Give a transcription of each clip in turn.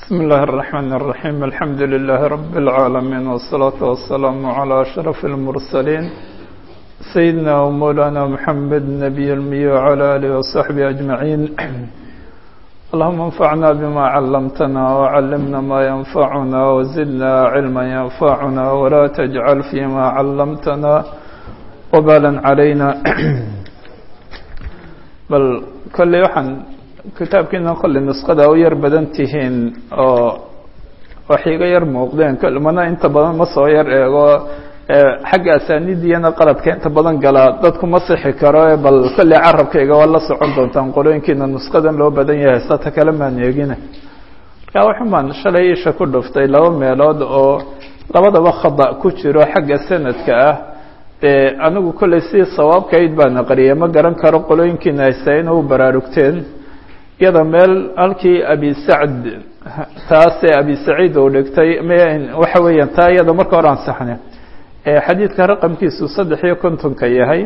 بسم الله الرحمن الرحيم الحمد لله رب العالمين والصلاة والسلام على أشرف المرسلين سيدنا ومولانا محمد النبي المي وعلى آله وصحبه أجمعين اللهم انفعنا بما علمتنا وعلمنا ما ينفعنا وزدنا علما ينفعنا ولا تجعل فيما علمتنا وبالا علينا بل كل يوحن kitaabkiina kolley nusqada u yar badan tihiin oo waxay iga yar muuqdeen mana inta badan ma soo yar eego xagga asaanidiyana qaladka inta badan galaa dadku ma sixi karo bal kolley carabkayga waa la socon doontaan qolooyinkiina nusqadan loo badan yahay sata kale maan eegina marka waxun baan shalay isha ku dhuftay laba meelood oo labadaba khada ku jiro xagga sanadka ah dee anigu kolley si sawaabkayd baan aqriyay ma garan karo qolooyinkiina haysta ina u baraarugteen iyada meel halkii abi sacd taasee abi saciid uu dhigtay waxa weeyaan taa iyada marka hore ansaxne xadiidka raqamkiisu saddex iyo kontonka yahay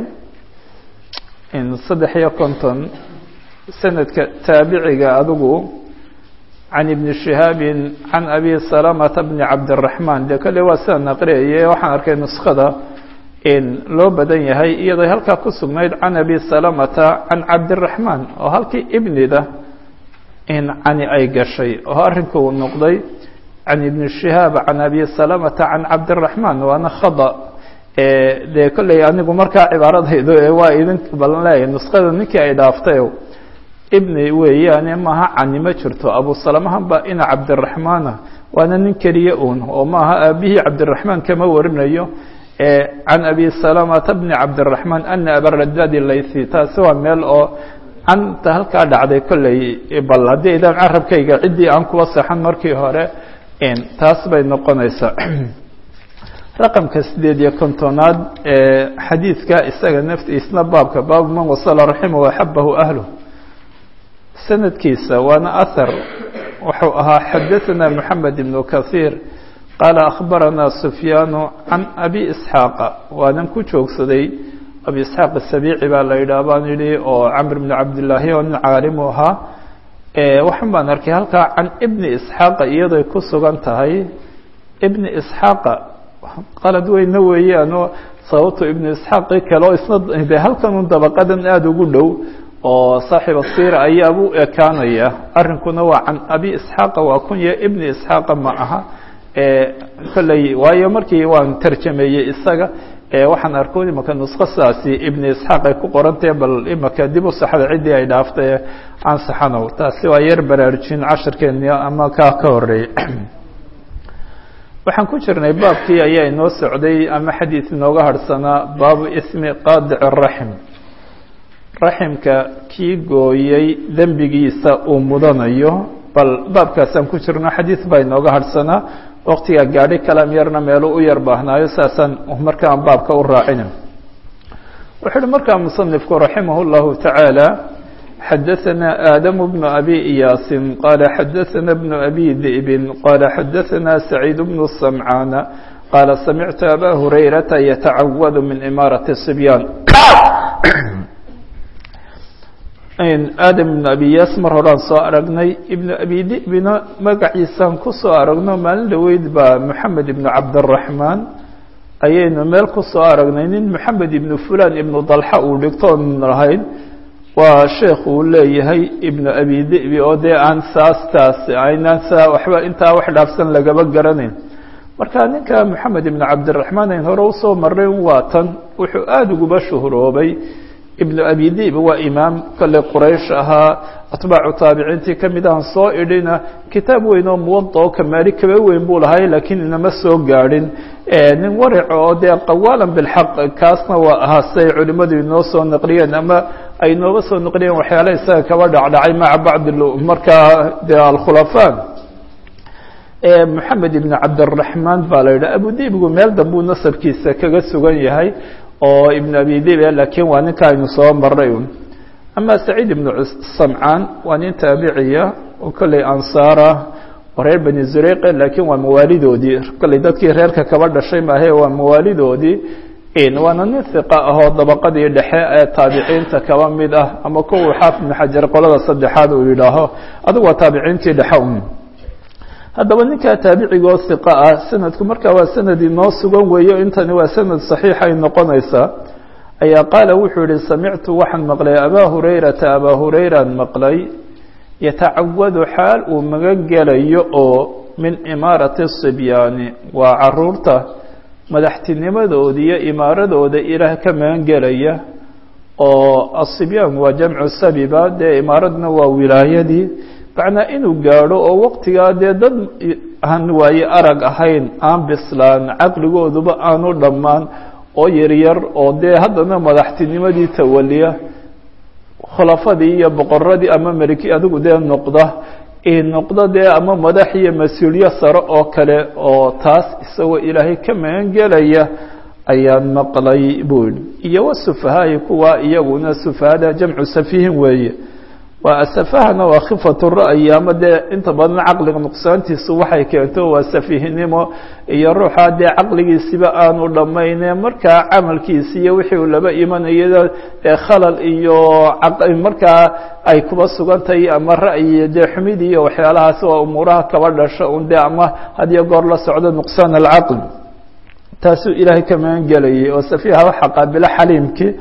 saddex iyo konton sanadka taabiciga adigu can ibni shihaabin can abi salamata bni cabdiraxmaan dee kolley waa sidaan aqriyaye waxaan arkay nuskada loo badan yahay iyadoo halkaa ku sugnayd can abi salamata can cabdiraxmaan oo halkii ibnida in cani ay gashay oo arrinku uu noqday can ibni shihaab can abi salamata can cabdiraxmaan waana khada dee kolley anigu markaa cibaaradaydu waa idin balan leeyahay nusqada ninkii ay dhaaftay ibni weeyaane maaha cani ma jirto abu salamahan ba ina cabdiraxmaana waana nin keliya uun oo maaha aabihii cabdiraxmaan kama warinayo can abi salamata bni cabdiraxmaan ana abaradadi laythi taasi waa meel oo canta halkaa dhacday kolley bal haddii idaan carabkayga ciddii aan kuwa saxan markii hore taas bay noqonaysaa raqamka sideed iyo kontonaad xadiidka isaga naftiisna baabka baabu man wasala raxima waxabahu ahlu sanadkiisa waana ahar wuxuu ahaa xadaثana moxamed ibnu kahiir qaala akhbarana sufyaanu can abi isxaaqa waanan ku joogsaday abi isxaaq asabiici baa la yidhaah baan yidhi oo camr bni cabdillaahi oo nin caalimu ahaa waxan baan arkay halkaa can ibni isxaaqa iyadoy ku sugan tahay ibni isxaaqa qalad weyna weeyaano sababto ibni isxaaqi kale oo isna de halkanun dabaqadan aada ugu dhow oo saaxiba siira ayaa u ekaanaya arrinkuna waa can abi isxaaqa waa kunya ibni isxaaqa ma aha kolley waayo markii waan tarjameeyey isaga waxaan arko imaka nusqo sidaasi ibni isxaaq ay ku qorantahe bal imaka dib u saxda ciddii ay dhaaftay aan saxanow taasi waa yar baraarujin cashirkeeni ama kaa ka horeeyey waxaan ku jirnay baabkii ayaa inoo socday ama xadiid inooga harhsanaa baabu ismi qaadic raxim raximka kii gooyey dembigiisa uu mudanayo bal baabkaasaan ku jirno xadiid baa inooga harhsanaa waktigaa gaadhi kalam yarna meelu u yar baahnaayo saasaan markaan baabka u raacina wuxuu uhi markaa musanifku raximah اllahu taعaalى xadaثana aadamu bnu abi iyaasin qaala xadaثana bnu abi di'bin qaala xadaثana saciid bnu samcaana qaala samictu aba hurayrata yatacawadu min imaarati sibyaan aadam ibnu abi yaas mar horaan soo aragnay ibnu abi dibina magaciisaan ku soo aragno maalin dhaweyd baa moxamed ibnu cabdiraxmaan ayaynu meel ku soo aragnay nin moxamed ibnu fulan ibnu dalxa uu dhigtoon lahayn waa sheekh uu leeyahay ibnu abi dibi oo dee aan saastaas aynaan saa waxba intaa wax dhaafsan lagaba garanayn marka ninka moxamed ibnu cabdiraxmaan ayn hore usoo marray waa tan wuxuu aada uguba shuhuroobay ibnu abi dib waa imaam kale quraysh ahaa atbaacu taabiciintii ka mid ahan soo idhina kitaab weyn oo muwada oo kamaali kaba weyn buu lahay laakiin inama soo gaadhin nin warico oo dee qawaalan bilxaq kaasna waa ahaa siay culimmadu inoo soo naqliyeen ama ay nooga soo naqliyeen waxyaala isaga kaba dhacdhacay maca bacdi markaa de alkhulafaa moxamed ibn cabdiraxmaan baa la yidhaha abu dibigu meel dambuu nasabkiisa kaga sugan yahay oo ibn abi dibe laakiin waa ninka aynu soo maray un ama saciid ibnu samcaan waa nin taabiciya oo kolley ansaara oo reer bani zureyqe laakiin waa mawaalidoodii kolley dadkii reerka kaba dhashay maahe waa mawaalidoodii waana nin hiqa ahoo dabaqadii dhexe ee taabiciinta kaba mid ah ama kuwa xaafid ibn xajar qolada saddexaad uu yidhaaho adigu waa taabiciintii dhexe un haddaba ninkaa taabicigoo hiqa ah sanadku markaa waa sanad inoo sugan weeyo intani waa sanad saxiixay noqonaysaa ayaa qaala wuxuu yihi samictu waxaan maqlay abaa hurayrata abaa hurayraan maqlay yatacawadu xaal uu magan gelayo oo min imaarati sibyaani waa caruurta madaxtinimadooda iyo imaaradooda ilaah ka magan gelaya oo asibyaan waa jamcu sabiba dee imaaradna waa wilaayadii macnaa inuu gaadho oo waqtigaa dee dad aan waaye arag ahayn aan bislaan caqligooduba aanu dhammaan oo yaryar oo dee haddana madaxtinimadii tawaliya khulafadii iyo boqoradii ama meliki adigu dee noqda noqdo dee ama madax iyo mas-uulyo sare oo kale oo taas isagoo ilaahay ka magan gelaya ayaan maqlay buu yihi iyo wasufahaai kuwa iyaguna sufahada jamcu safihin weeye waa asafahana waa khifatu ra'yi ama dee inta badan caqliga nuqsaantiisu waxay keento waa safihnimo iyo ruuxa dee caqligiisiba aanu dhammayne markaa camalkiisi iyo wixii uu laba imanayo dee khalal iyo markaa ay kuba sugantahay ama ra'yi dee xumid iyo waxyaalahaas waa umuuraha kaba dhasho un dee ama hadiyo goor la socdo nuqsaan alcaql taasuu ilaahay ka magan gelayay oo safiha waxa qaabilo xaliimkii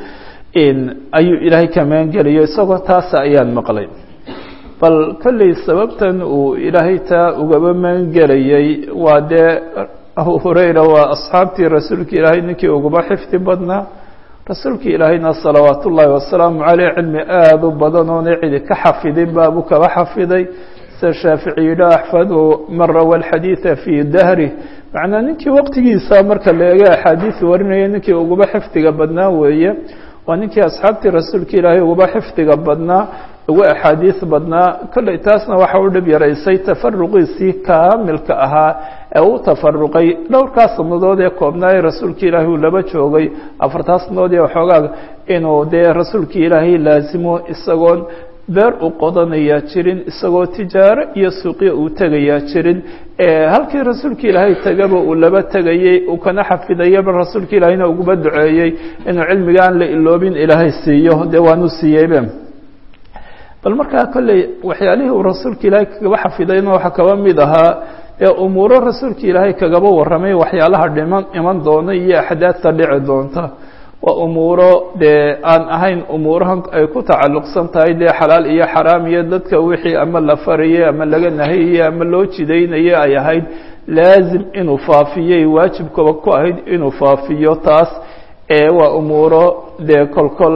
ayuu ilaahay ka magan gelayo isagoo taasa ayaan maqlay bal kolley sababtan uu ilaahay taa ugaba magan gelayay waa dee abu hurayra waa asxaabtii rasuulka ilaahay ninkii uguba xifdi badnaa rasuulka ilaahayna salawaat ullaahi wasalaamu caleyh cilmi aada u badan oona cidi ka xafidin baabuu kaba xafiday sida shaafici yidha axfadu man rawa alxadiida fii dahri macnaa ninkii waqtigiisa marka la eego axaadiis warinaya ninkii uguba xifdiga badnaa weeye waa ninkii asxaabtii rasuulka ilaahay uguba xifdiga badnaa ugu axaadiis badnaa kolley taasna waxa u dhib yaraysay tafaruqiisii kaamilka ahaa ee u tafaruqay dhowrkaa sanadood ee koobnaa ee rasuulka ilaahay uu laba joogay afartaa sanadood ee waxoogaa inuu dee rasuulka ilaahay laasimo isagoon beer u qodanayaa jirin isagoo tijaaro iyo suuqyo uu tegayaa jirin halkii rasuulka ilaahay tegaba uu laba tegayey uu kana xafidayaba rasuulka ilaahayna uguba duceeyey inuu cilmiga aan la iloobin ilaahay siiyo dee waanu siiyeybe bal markaa kolley waxyaalihii uu rasuulka ilaahay kagaba xafidayna waxaa kaba mid ahaa ee umuuro rasuulka ilaahay kagaba warramay waxyaalaha dhiman iman doona iyo axdaadta dhici doonta waa umuuro dee aan ahayn umuurahan ay ku tacalluqsan tahay dee xalaal iyo xaraam iyo dadka wixii ama la farayey ama laga nahayayey ama loo jidaynayey ay ahayd laazim inuu faafiyey waajibkaba ku ahayd inuu faafiyo taas ee waa umuuro dee kolkol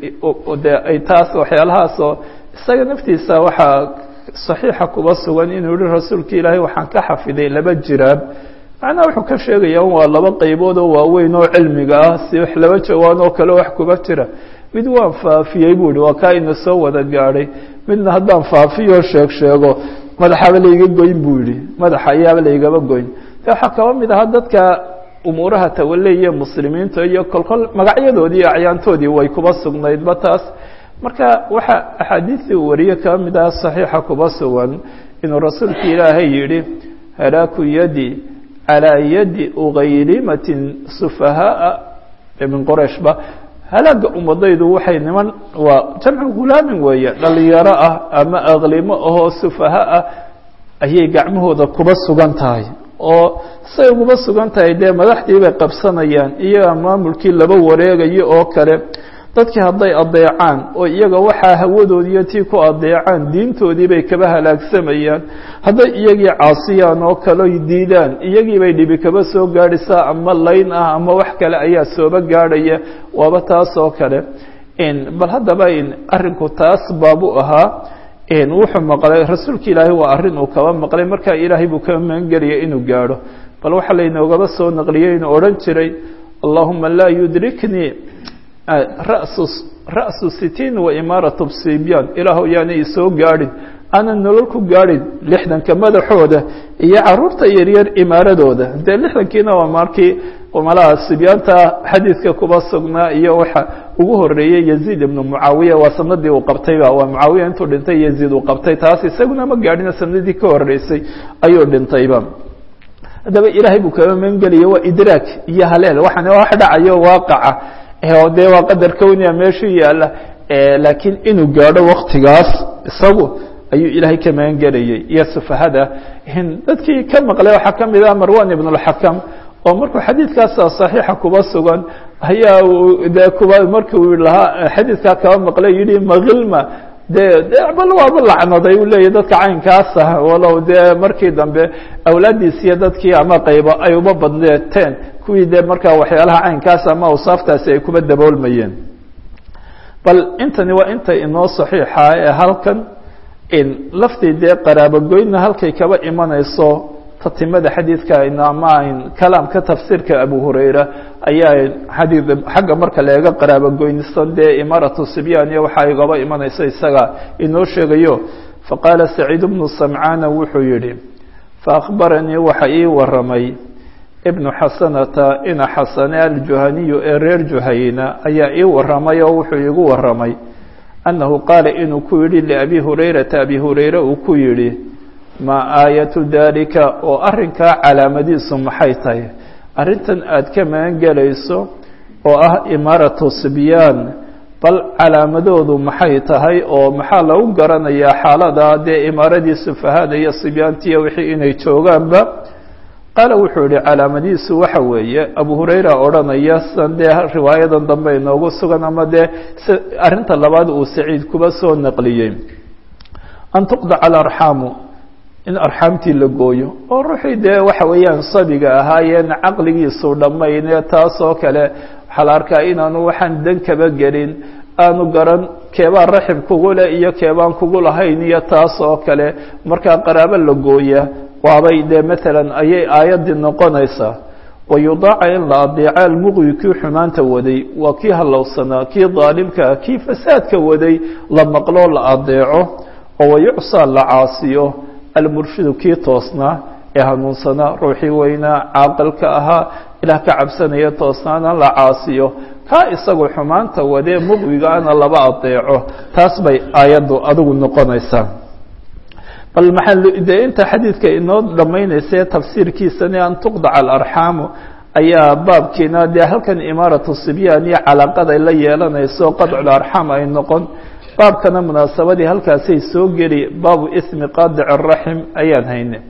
de ay taas waxyaalahaasoo isaga naftiisa waxaa saxiixa kuba sugan inuu yihi rasuulka ilaahay waxaan ka xafiday laba jiraab macnaha wuxuu ka sheegaya waa laba qaybood oo waaweyn oo cilmiga ah si wax laba jawaan oo kale wax kuba jira mid waan faafiyey buu ihi waa kaa ina soo wada gaadhay midna haddaan faafiyo sheeg sheego madaxaba layga goyn buu yihi madaxa ayaaba laygaba goyn de waxaa kaba mid ahaa dadka umuuraha tawaleya muslimiinta iyo kolkol magacyadoodii iyo acyaantoodii way kuba sugnaydba taas marka waxaa axaadiistii uu wariye kaba mid aha saxiixa kuba sugan inuu rasuulka ilaahay yihi halaaku yadi calىa yadi ugaylimatin sufahaaa min qorayshba halaaga ummadaydu waxay niman waa jamcu hulaamin weeye dhalinyaro ah ama aklimo ahoo sufaha ah ayay gacmahooda kuba sugan tahay oo say uguba sugan tahay dee madaxdii bay qabsanayaan iyaga maamulkii laba wareegayo oo kale dadkii hadday adeecaan oo iyaga waxaa hawadoodiiyo tii ku adeecaan diintoodii bay kaba halaagsamayaan hadday iyagii caasiyaan oo kaloy diidaan iyagii bay dhibi kaba soo gaadhaysaa ama layn ah ama wax kale ayaa sooba gaadhaya waaba taas oo kale bal haddaba arrinku taas baabu ahaa wuxuu maqlay rasuulka ilaahay waa arrin uu kaba maqlay markaa ilaahay buu kaba magangelaya inuu gaadho bal waxaa laynoogaba soo naqliyey inuu odhan jiray allahuma laa yudriknii rasu ra'su sitiin wa imaaratu bsibyaan ilaahu yaana isoo gaadhin aanan nolol ku gaadhin lixdanka madaxooda iyo caruurta yaryar imaaradooda dee lixdankiina waa markii malaha sibyaanta xadiidka kuba sugnaa iyo waxa ugu horeeyey yaziid ibnu mucaawiya waa sanadii uu qabtayba waa mucaawiya intuu dhintay yaziid uu qabtay taas isaguna ma gaadhina sanadii ka horeysay ayuu dhintayba haddaba ilaahay buu kaba magangelaya waa idraak iyo haleel waxaan wax dhacayo waaqaca oo dee waa qadar kownia meeshuu yaalla laakiin inuu gaadho waktigaas isagu ayuu ilaahay ka magan gelayay iyo sufahada dadkii ka maqlay waxaa ka mid ah marwan ibn اlxakam oo markuu xadiidkaasa صaxiixa kuba sugan ayaa de kuba markuu lahaa xadiidkaa kaba maqlay yihi mailma de de bal waaba lacnaday uu leeyahy dadka caynkaasa walow dee markii dambe awlaaddiisiiyo dadkii ama qaybo ay uma badneeteen kuwii dee markaa waxyaalaha caynkaas ama awsaaftaasi ay kuba daboolmayeen bal intani waa inta inoo saxiixa ee halkan in laftii dee qaraabogoydna halkay kaba imanayso tatimada xadiidka ama kalaamka tafsiirka abu hurayra ayaa xadii xagga marka leega qaraabogoynisan dee imaaratu sibyan iyo waxaa igaba imanayso isaga inoo sheegayo faqaala saciid bnu samcaana wuxuu yihi faakbaranii waxa ii waramay ibnu xasanata ina xasane aljuhaniyu ee reer juhayna ayaa ii waramay oo wuxuu iigu waramay annahu qaala inuu ku yidhi liabi hurayrata abi hurayre uu ku yidhi maa aayatu dalika oo arrinkaa calaamadiisu maxay tahay arrintan aada ka magan gelayso oo ah imaaratu sibyaan bal calaamadoodu maxay tahay oo maxaa lagu garanayaa xaalada dee imaaradii sufahada iyo sibyaantiiyo wixii inay joogaanba qaala wuxuu yihi calaamadiisu waxa weeye abu hurayra odhanaya san dee riwaayadan dambe inoogu sugan ama dee arrinta labaad uu saciid kuba soo naqliyey an tuqdaca alarxaamu in arxaamtii la gooyo oo ruuxii dee waxa weeyaan sabiga ahaayeen caqligiisu dhammaynee taasoo kale waxaa la arkaa inaanu waxaan dan kaba gelin aanu garan keebaa raxim kugu leh iyo keebaan kugu lahayn iyo taas oo kale markaa qaraabo la gooya waabay dee maalan ayay aayaddii noqonaysaa wayudaaca in la adeeco almuqwi kii xumaanta waday waa kii hallowsanaa kii daalimkaa kii fasaadka waday la maqloo la adeeco oo wayucsaa la caasiyo almurshidu kii toosnaa ee hanuunsanaa ruuxii weynaa caaqilka ahaa ilaah ka cabsanaya toosnaana la caasiyo kaa isagu xumaanta wadee muqwigaana laba adeeco taas bay aayaddu adigu noqonaysaa bal maxaa dee inta xadiidka inoo dhammaynaysa tafsiirkiisani an tuqdaca alarxaamu ayaa baabkiina dee halkan imaaratu sibyaan iyo calaaqaday la yeelanayso qadcul arxaam ay noqon baabkana munaasabadii halkaasay soo geli baabu ismi qaadic araxim ayaan hayne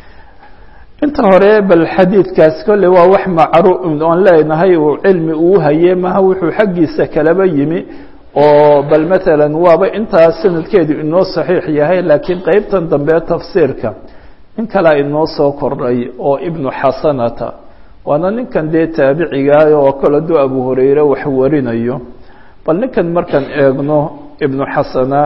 inta hore bal xadiidkaas kolle waa wax macruuf oon leenahay uu cilmi uu haye maha wuxuu xaggiisa kalaba yimi oo bal maalan waaba intaa sanadkeedu inoo saxiix yahay laakiin qeybtan dambe tafsiirka nin kalea inoo soo kordhay oo ibnu xasanata waana ninkan dee taabicigaah oo kale hadduu abu hurayre wax warinayo bal ninkan markaan eegno ibnu xasana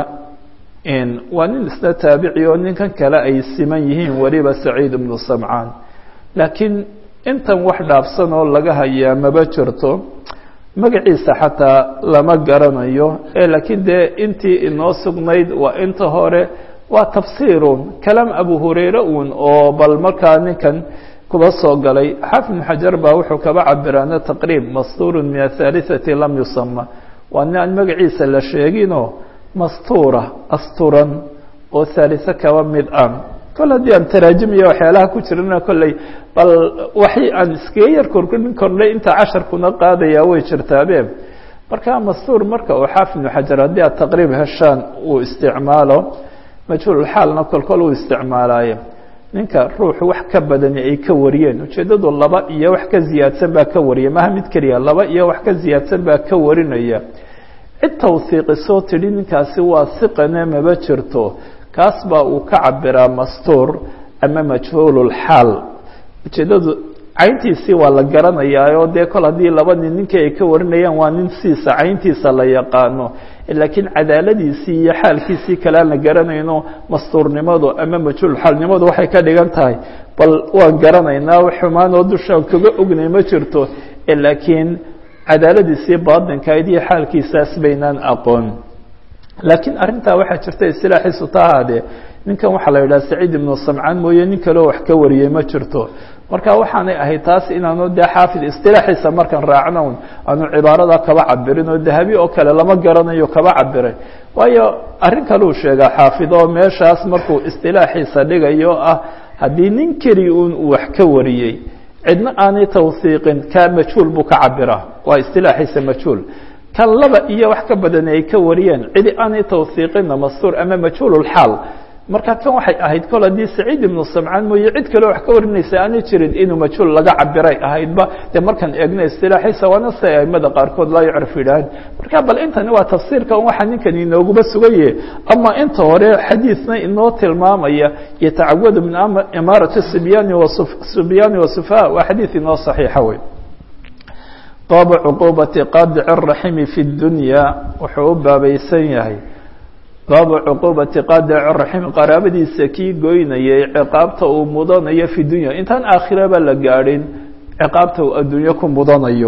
waa nin isna taabici oo ninkan kale ay siman yihiin weliba saciid ibnu samcaan laakiin intan wax dhaafsan oo laga hayaa maba jirto magaciisa xataa lama garanayo ee laakiin dee intii inoo sugnayd waa inta hore waa tafsiirun kalaam abu hurayre uun oo bal markaa ninkan kuba soo galay xaafid ibnu xajar baa wuxuu kaba cabiraana taqriib mastuurun min athaalithati lam yusama waa nin aan magaciisa la sheeginoo mastuura asturan oo haaliso kaba mid ah kol haddii aan taraajimiya waxyaalaha ku jirana kolley bal waxay aan iskaga yar korkorin kornay inta casharkuna qaadayaa way jirtaabe marka mastuur marka uu xaafid ibnu xajar haddii aad taqriib heshaan uu isticmaalo majhuulxaalna kolkol uu isticmaalaayo ninka ruuxu wax ka badani ay ka wariyeen ujeeddadu laba iyo wax ka ziyaadsan baa ka wariya maha mid keliya laba iyo wax ka ziyaadsan baa ka warinaya cid tawhiiqisoo tidhi ninkaasi waa hiqane maba jirto kaas baa uu ka cabiraa mastuur ama majhuululxaal ujeeddadu cayntiisii waa la garanayaa oo dee kol haddii laba nin ninkii ay ka warinayaan waa nin siisa cayntiisa la yaqaano laakiin cadaaladiisii iyo xaalkiisii kale aan la garanayno mastuurnimadu ama majhuulxaalnimadu waxay ka dhigan tahay bal waan garanaynaa xumaan oo dushaan kaga ognay ma jirto laakiin cadaaladiisii baatinkayd iyo xaalkiisaas baynaan aqoon laakiin arrintaa waxaa jirta istilaaxiisu ta ahaadee ninkan waxaa la yidhaha saciid ibnu samcaan mooye nin kaleo wax ka wariyey ma jirto marka waxaanay ahayd taas inaanu dee xaafid istilaaxiisa markaan raacno aanu cibaarada kaba cabirin oo dahabi oo kale lama garanayo kaba cabiray waayo arrin kaleu sheegaa xaafid oo meeshaas markuu istilaaxiisa dhigayo ah haddii nin keli un uu wax ka wariyey cidna aanay tawhiiqin ka majhuul buu ka cabiraa waa istilaaxiisa majhuul kan laba iyo wax ka badan ay ka wariyeen cidi aanay tawhiiqinna mastuur ama majhuululxaal marka kan waxay ahayd kol haddii saciid ibnu samcaan mooye cid kaleo wax ka warinaysa aanay jirin inuu majhuul laga cabiray ahaydba dee markaan eegno istilaaxiisa waana si ay aimada qaarkood laa yucrif yidhaahan marka bal intani waa tafsiirka waxaa ninkan inooguba sugaye ama inta hore xadiidna inoo tilmaamaya yatacawadu min imaarati sibyaani wasubyaani wasufa waa xadiid inoo saxiixa wey baabu cuquubati qaadici raximi fi dunya wuxuu u baabaysan yahay baabu cuquubati qaadici raximi qaraabadiisa kii goynayay ciqaabta uu mudanayo fi dunya intaan aakhiraba la gaadhin ciqaabta uu adduunyo ku mudanayo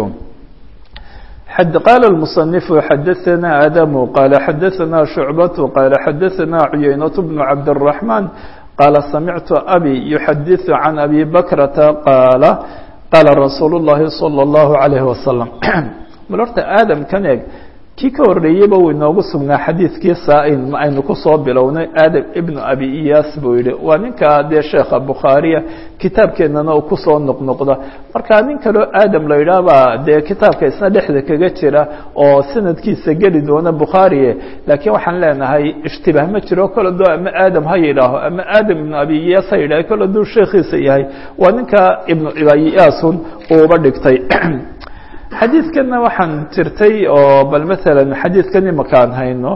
qaala المصنف xadaثna adamu qaala xadaثna شhucbaة qaala xadaثna cuyaynaة bnu cabdالرaحman qaala samictu abi yuxadiثu can abi bakrata qaala qaala rasuul الlahi salى الlahu عalayه wasalam bal horta aadam kan eeg kii ka horreeyeyba uu inoogu sugnaa xadiidkii saa-in ma aynu kusoo bilownay aadam ibnu abi iyaas buu yihi waa ninka dee sheekha bukhaariya kitaabkeennana uu kusoo noqnoqda marka nin kaloo aadam la yidhaahbaa dee kitaabka isna dhexda kaga jira oo sanadkiisa geli doona bukhaariye laakiin waxaan leenahay ishtibaah ma jiro kol aduu ama aadam ha yidhaaho ama aadam ibnu abi iyaas ha yidhaho kol aduu sheekhiisa yahay waa ninka ibnu abi iyaasun uuba dhigtay xadiidkanna waxaan jirtay oo bal maalan xadiidkan imakaan hayno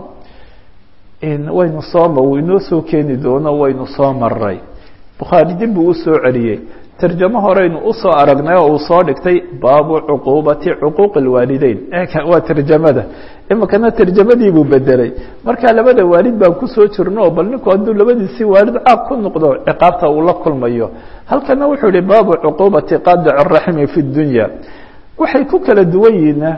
waynu sooma uu inoo soo keeni doono waynu soo maray bukhaari dib buu usoo celiyey tarjamo horeynu usoo aragnay oo uu soo dhigtay baabu cuquubati cuquuq اlwaalideyn waa tarjamada imikana tarjamadii buu bedelay marka labada waalid baan kusoo jirno oo bal ninku hadduu labadiisii waalid caaq ku noqdo ciqaabta uu la kulmayo halkana wuxuu yihi baabu cuquubati qaadic الraxmi fi اdunya waxay ku kala duwan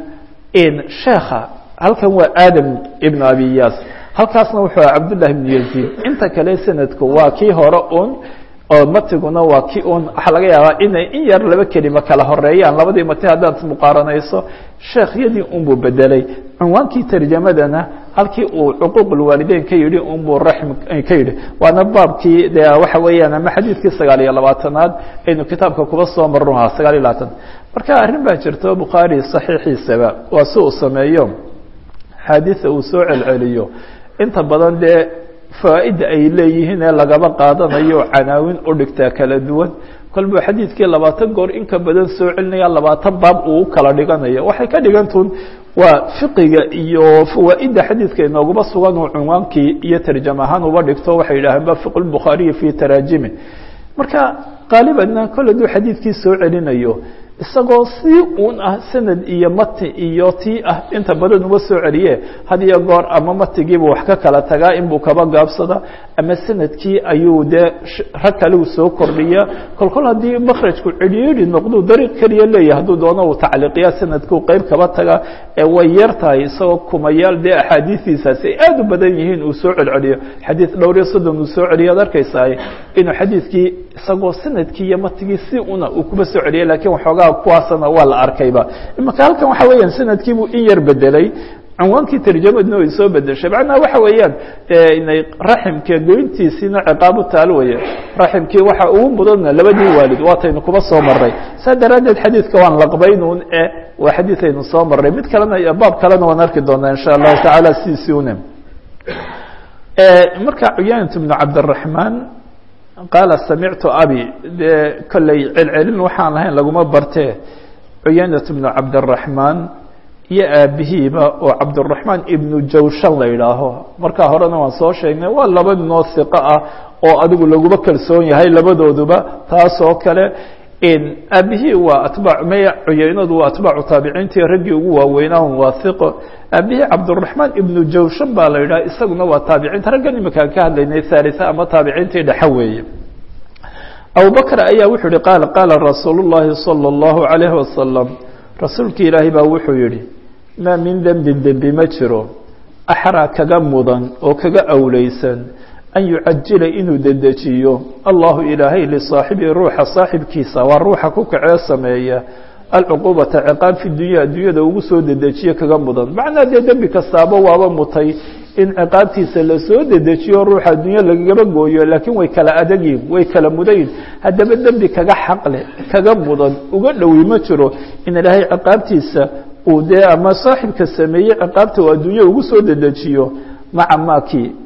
yihiin sheekha halkan waa aadam ibnu abi iyaas halkaasna wuxuu aha cabdullahi ibnu yaziid inta kale sanadku waa kii hore un oo matiguna waa kii un waxaa laga yaabaa inay in yar laba kelima kala horeeyaan labadii mati haddaad muqaaranayso sheekhyadii unbuu bedelay cunwaankii tarjamadana halkii uu cuquuq lwaalideyn ka yidhi unbuu raxm ka yidhi waana baabkii de waxa weeyaan ama xadiidkii sagaal iyo labaatanaad aynu kitaabka kuba soo marnuhaa sagaal iyo labaatan marka arrin baa jirto bukhaari saxiixiisaba waa si uu sameeyo xaadiثa uu soo celceliyo inta badan dee fawaaida ay leeyihiin ee lagaba qaadanayo canaawin u dhigtaa kala duwan kolbuu xadiidkii labaatan goor in ka badan soo celinaya labaatan baab uu u kala dhiganayo waxay ka dhigantun waa fiqiga iyo fawaaida xadiidka inooguma sugan uu cunwaankii iyo tarjam ahaan uba dhigto waxay yidhaaheen ba fiq lbukhaariyi fi taraajimi marka qaalibanna kol haduu xadiidkii soo celinayo isagoo si un ah sanad iyo mati iyo tii ah inta badan uma soo celiye had iyo goor ama matigiibu wax ka kala tagaa inbuu kaba gaabsada ama sanadkii ayuu dee rag kaliu soo kordhiya kol kol haddii makrajku cidhiidhi noqduu dariiq keliya leeyahay hadduu doono uu tacliiqiya sanadkuu qeyb kaba taga ee way yar tahay isagoo kumayaal dee axaadiistiisaasi ay aada u badan yihiin uu soo celceliyo xadiid dhowr iyo soddon uu soo celiyo ad arkaysaa inuu xadiidkii isagoo sanadkii iyo matigii si una uu kuba soo celiyay lakiin waxoogaa kuwaasna waa la arkayba imaka halkan waxa weeyaan sanadkiibuu in yar bedelay cunwaankii tarjamadna way soo bedeshay macnaha waxa weeyaan inay raximka goyntiisiina ciqaabu taal weye raximkii waxa ugu mudana labadii waalid waataynu kuba soo maray saa daraaddeed xadiidka waan laqbaynuun e waa xadiid aynu soo maray mid kalena baab kalena waan arki doonaa insha allahu tacaala sidiisii une marka cuyaanat bnu cabdiraxmaan qaala samictu abi dee kolley celcelin waxaan lahayn laguma bartee cuyaynat bnu cabdiraxmaan iyo aabihiiba oo cabdiraxmaan ibnu jawshan la yidhaaho markaa horena waan soo sheegnay waa laba noo hiqo ah oo adigu laguma kalsoon yahay labadooduba taas oo kale aabihii waa atbaac maya cuyaynadu waa atbaacu taabiciintii raggii ugu waaweynaa waa hiqo aabihii cabdiraxmaan ibnu jawshan baa la yidhaha isaguna waa taabiciinta raggan iminkaan ka hadlaynay haalisa ama taabiciintii dhexe weeye abubakr ayaa wuxuu yihi qaala qaala rasuulu llaahi salى اllahu عalayhi wasalam rasuulki ilaahay baa wuxuu yihi maa min dembin dembi ma jiro axraa kaga mudan oo kaga awleysan an yucajila inuu dedejiyo allahu ilaahay lisaaxibii ruuxa saaxibkiisa waa ruuxa ku kacee sameeya alcuquubata ciqaab fi dunya addunyada ugu soo dedejiyo kaga mudan macnaa dee dembi kastaaba waaba mutay in ciqaabtiisa lasoo dedejiyo ruuxa addunya lagagaba gooyo laakiin way kala adagyihin way kala mudayin haddaba dembi kaga xaqle kaga mudan uga dhowi ma jiro in ilaahay ciqaabtiisa uu dee ama saaxibka sameeyey ciqaabta uu adduunya ugu soo dedejiyo maca maakii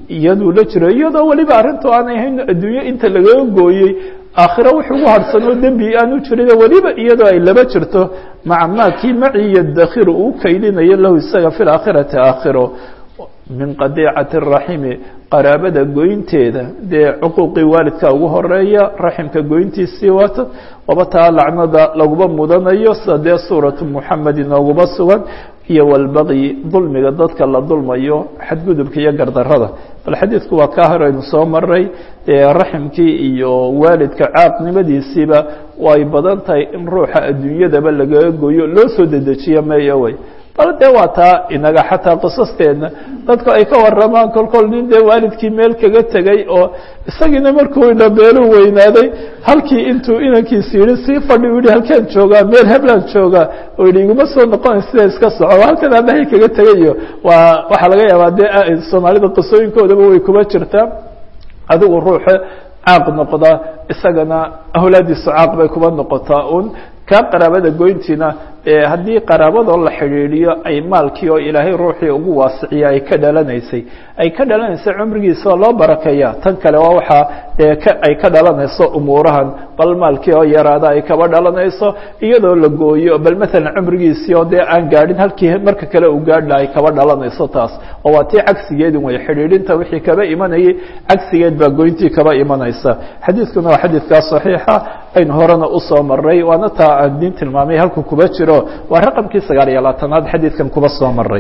iyaduu la jiro iyadoo weliba arrintu aanay ahayn adduunyo inta lagaga gooyey aakhiro wix ugu harsanoo dembi aanu jirin weliba iyadoo ay laba jirto maca maa kii maci yadakhiru uu kaydinayo lahu isaga fi laakhirati aakhiro min qadiicati raximi qaraabada goynteeda dee cuquuqii waalidka ugu horeeya raximka goyntiisii waata waba taa lacnada laguma mudanayo sida dee suuratu muxamed inooguma sugan iyo walbaqyi dulmiga dadka la dulmayo xadgudubka iyo gardarada bal xadiidku waa kaa horeynu soo maray raximkii iyo waalidka caaqnimadiisiiba way badan tahay in ruuxa adduunyadaba lagaga goyo loo soo dedejiyo meeyo way bal dee waa taa inaga xataa qisasteedna dadku ay ka waramaan kolkol nin dee waalidkii meel kaga tegay oo isagiina markuu dhabeelu weynaaday halkii intuu inankiisi yihi sii fadhi u yihi halkaan joogaa meel heblaan joogaa oo yihi iguma soo noqona sida iska soco halkan aabbahay kaga tegayo waa waxaa laga yaabaa dee soomaalida qisooyinkoodaba way kuma jirtaa adigu ruuxa caaq noqda isagana awlaadiisu caaq bay kuma noqotaa un kaa qaraabada goyntiina haddii qaraabadoo la xidhiidhiyo ay maalkii oo ilaahay ruuxii ugu waasiciya ay ka dhalanaysay ay ka dhalanaysay cumrigiisa oo loo barakeeya tan kale waa waxaa ay ka dhalanayso umuurahan bal maalkii oo yaraada ay kaba dhalanayso iyadoo la gooyo bal maalan cumrigiisii oo dee aan gaadhin halkii marka kale uu gaadhla ay kaba dhalanayso taas oo waa tii cagsigeedin way xidhiidhinta wixii kaba imanayay cagsigeed baa goyntii kaba imanaysa xadiidkuna waa xadiidkaa saxiixa aynu horena usoo maray waana taa aan diin tilmaamay halku kuba jiro waa raqamkii sagaal iyo labaatanaad xadiidkan kuba soo maray